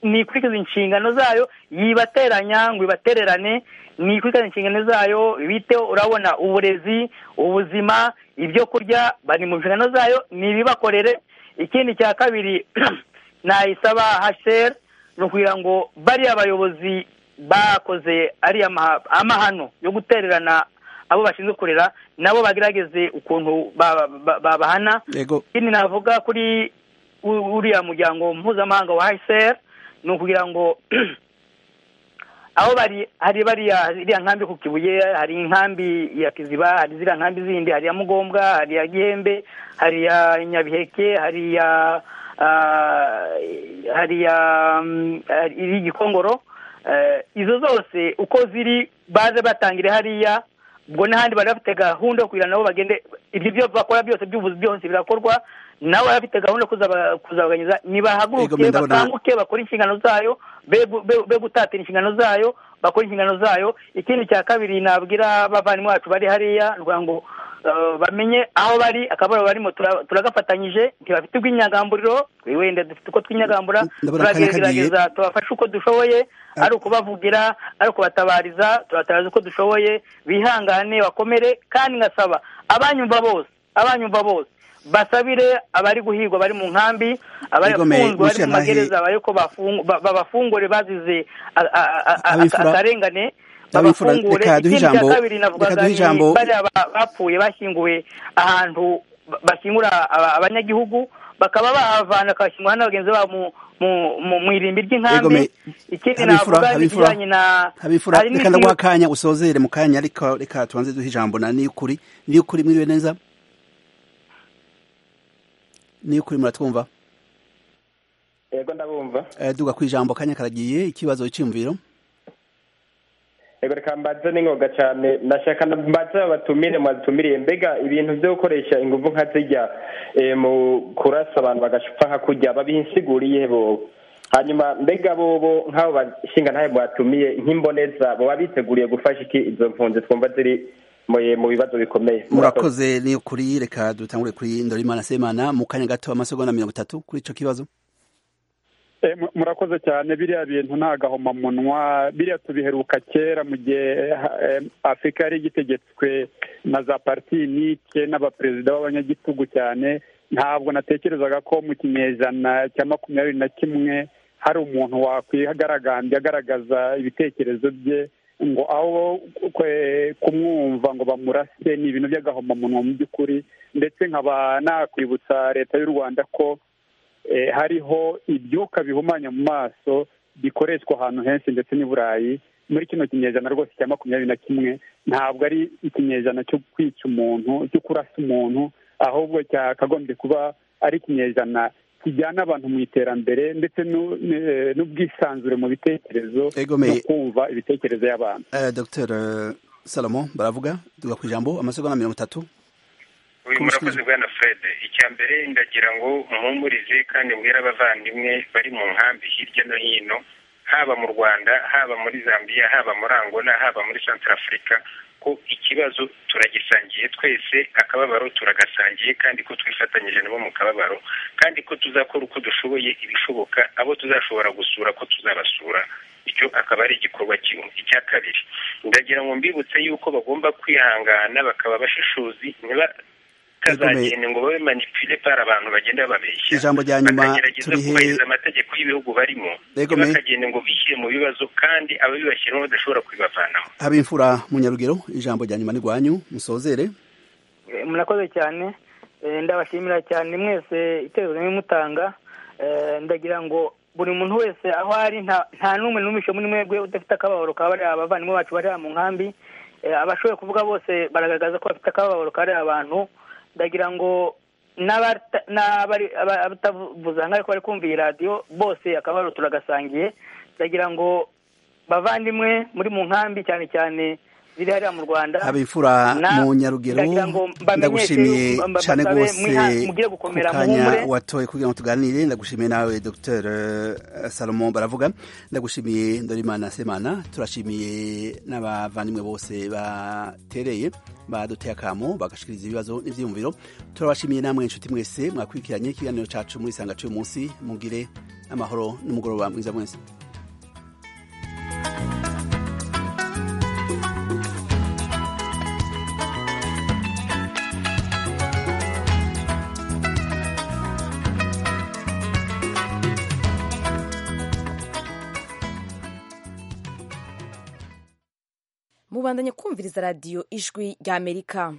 nikurikiza inshingano zayo yibateranya ngo ibatererane nikurikiza inshingano zayo biteho urabona uburezi ubuzima ibyo kurya bari mu nshingano zayo ntibibakorere ikindi cya kabiri nayisaba haseri ni ukugira ngo bariya bayobozi bakoze ariya amahano yo gutererana abo bashinzwe kurera nabo bagerageze ukuntu babahana ikindi navuga kuri uriya muryango mpuzamahanga wa hayiseri ni ukugira ngo aho bari hari bariya iriya nkambi ku kibuye hari inkambi ya kiziba hari ziriya nkambi zindi hari iya mugombwa hari iya gihembe hari iya nyabiheke hari iya hari iya gikongoro izo zose uko ziri baze batangire hariya ubwo n'ahandi bari bafite gahunda yo kugira nabo bagende ibyo byo bakora byose by'ubuzi byose birakorwa nawe abafite gahunda kuzabaganyiza nibahaguruke bakanguke bakora inshingano zayo be gutatira inshingano zayo bakora inshingano zayo ikindi cya kabiri nabwira abavandimwe bacu bari hariya kugira ngo bamenye aho bari akabaro barimo turagafatanyije ntibafite ubw'inyagamburiro wenda dufite uko tw'inyagambura turagerageza tubafashe uko dushoboye ari ukubavugira ari ukubatabariza turatabariza uko dushoboye bihangane bakomere kandi ngasaba abanyumva bose abanyumva bose basabire abari guhigwa bari mu nkambi abari bafunzwe bari mu magereza bari ko babafungure bazize akarengane babafungure ikindi cya kabiri navugaga ni bariya bapfuye bashyinguwe ahantu bashyingura abanyagihugu bakaba bahavana bakabashyingura n'abagenzi babo mu irimbi ry'inkambi ikindi navuga n'ikijyanye na habifura reka ndaguha akanya usozere mu kanya reka tubanze duhe ijambo na niy'ukuri niy'ukuri mwiriwe neza niyo kuri muratwumva yego ndabumva duga ku ijambo kanya karagiye ikibazo cy'imviro yego reka mbanze n'ingoga cyane nashaka mbanze babatumire mwadutumiriye mbega ibintu byo gukoresha ingufu nka zijya mu kurasa abantu bagacupa nka kujya babisiguriye bo hanyuma mbega bobo nk'abo bashinga ntayo mwatumiye nk'imboneza bo biteguriye gufasha iki izo mpunzi twumva ziri mu bibazo bikomeye murakoze ni ukuri reka dutangure kuri ndorimana semana mu kanya gato amasegonda mirongo itatu kuri icyo kibazo murakoze cyane biriya bintu nta gahomamunwa biriya tubiheruka kera mu gihe afurika yari igitegetswe na za pariti nike n'abaperezida b'abanyagitugu cyane ntabwo natekerezaga ko mu kinyejana cya makumyabiri na kimwe hari umuntu wakwihagaragambye agaragaza ibitekerezo bye ngo aho kumwumva ngo bamurase ni ibintu by'agahomamunwa mu by'ukuri ndetse nkaba nakwibutsa leta y'u rwanda ko hariho ibyuka bihumanya mu maso bikoreshwa ahantu henshi ndetse n'i burayi muri kino kinyejana rwose cya makumyabiri na kimwe ntabwo ari ikinyejana cyo kwica umuntu cyo kurasa umuntu ahubwo cyakagombye kuba ari ikinyejana kijyana abantu mu iterambere ndetse n'ubwisanzure mu bitekerezo no kumva ibitekerezo y'abantu dr salomo baravuga tuga ku ijambo amasegonda mirongo itatu uyu murakoze bwana fred icya mbere ndagira ngo muhumurize kandi mbwira abavandimwe bari mu nkambi hirya no hino haba mu rwanda haba muri zambia haba muri angola haba muri central afurika ko ikibazo turagisangiye twese akababaro turagasangiye kandi ko twifatanyije nabo mu kababaro kandi ko tuzakora uko dushoboye ibishoboka abo tuzashobora gusura ko tuzabasura icyo akaba ari igikorwa kimwe icya kabiri ndagira ngo mbibutse yuko bagomba kwihangana bakaba abashishozi kazagenda ngo babe manipule par abantu bagenda babeshya ijambo rya nyuma bakagerageza kubahiriza amategeko y'ibihugu barimo bakagenda ngo bishyire mu bibazo kandi ababibashyiramo badashobora kubibavanamo habimfura munyarugero ijambo rya nyuma nirwanyu musozere murakoze cyane ndabashimira cyane mwese iterezo mutanga ndagira ngo buri muntu wese aho ari nta n'umwe n'umishe muri mwebwe udafite akababaro ka bariya abavandimwe bacu bari mu nkambi abashoboye kuvuga bose baragaragaza ko bafite akababaro kari abantu ndagira ngo n'abatavuza nk'aho bari kumva iyi radiyo bose akabaro turagasangiye ndagira ngo bavandimwe muri mu nkambi cyane cyane ziri hariya mu rwanda abifura Na- mu nyarugero ndagira ngo mbamenyeshe, ndagushimiye mba- mba- cyane mbabe rwose mwiha- mugiye ku gukomera, kanya muhumure. watoye kugira ngo tuganire ndagushimiye nawe dr eh, salomo baravuga ndagushimiye ndorimana semana turashimiye n'abavandimwe bose batereye baduteye akamo bagashikiriza ibibazo n'ibyiyumviro turabashimiye namwe inshuti mwese mwakurikiranye ikiganiro cacu muri isanga cy'uyu munsi mugire amahoro n'umugoroba mwiza mwese mubandanye kumviriza radiyo ijwi ry'amerika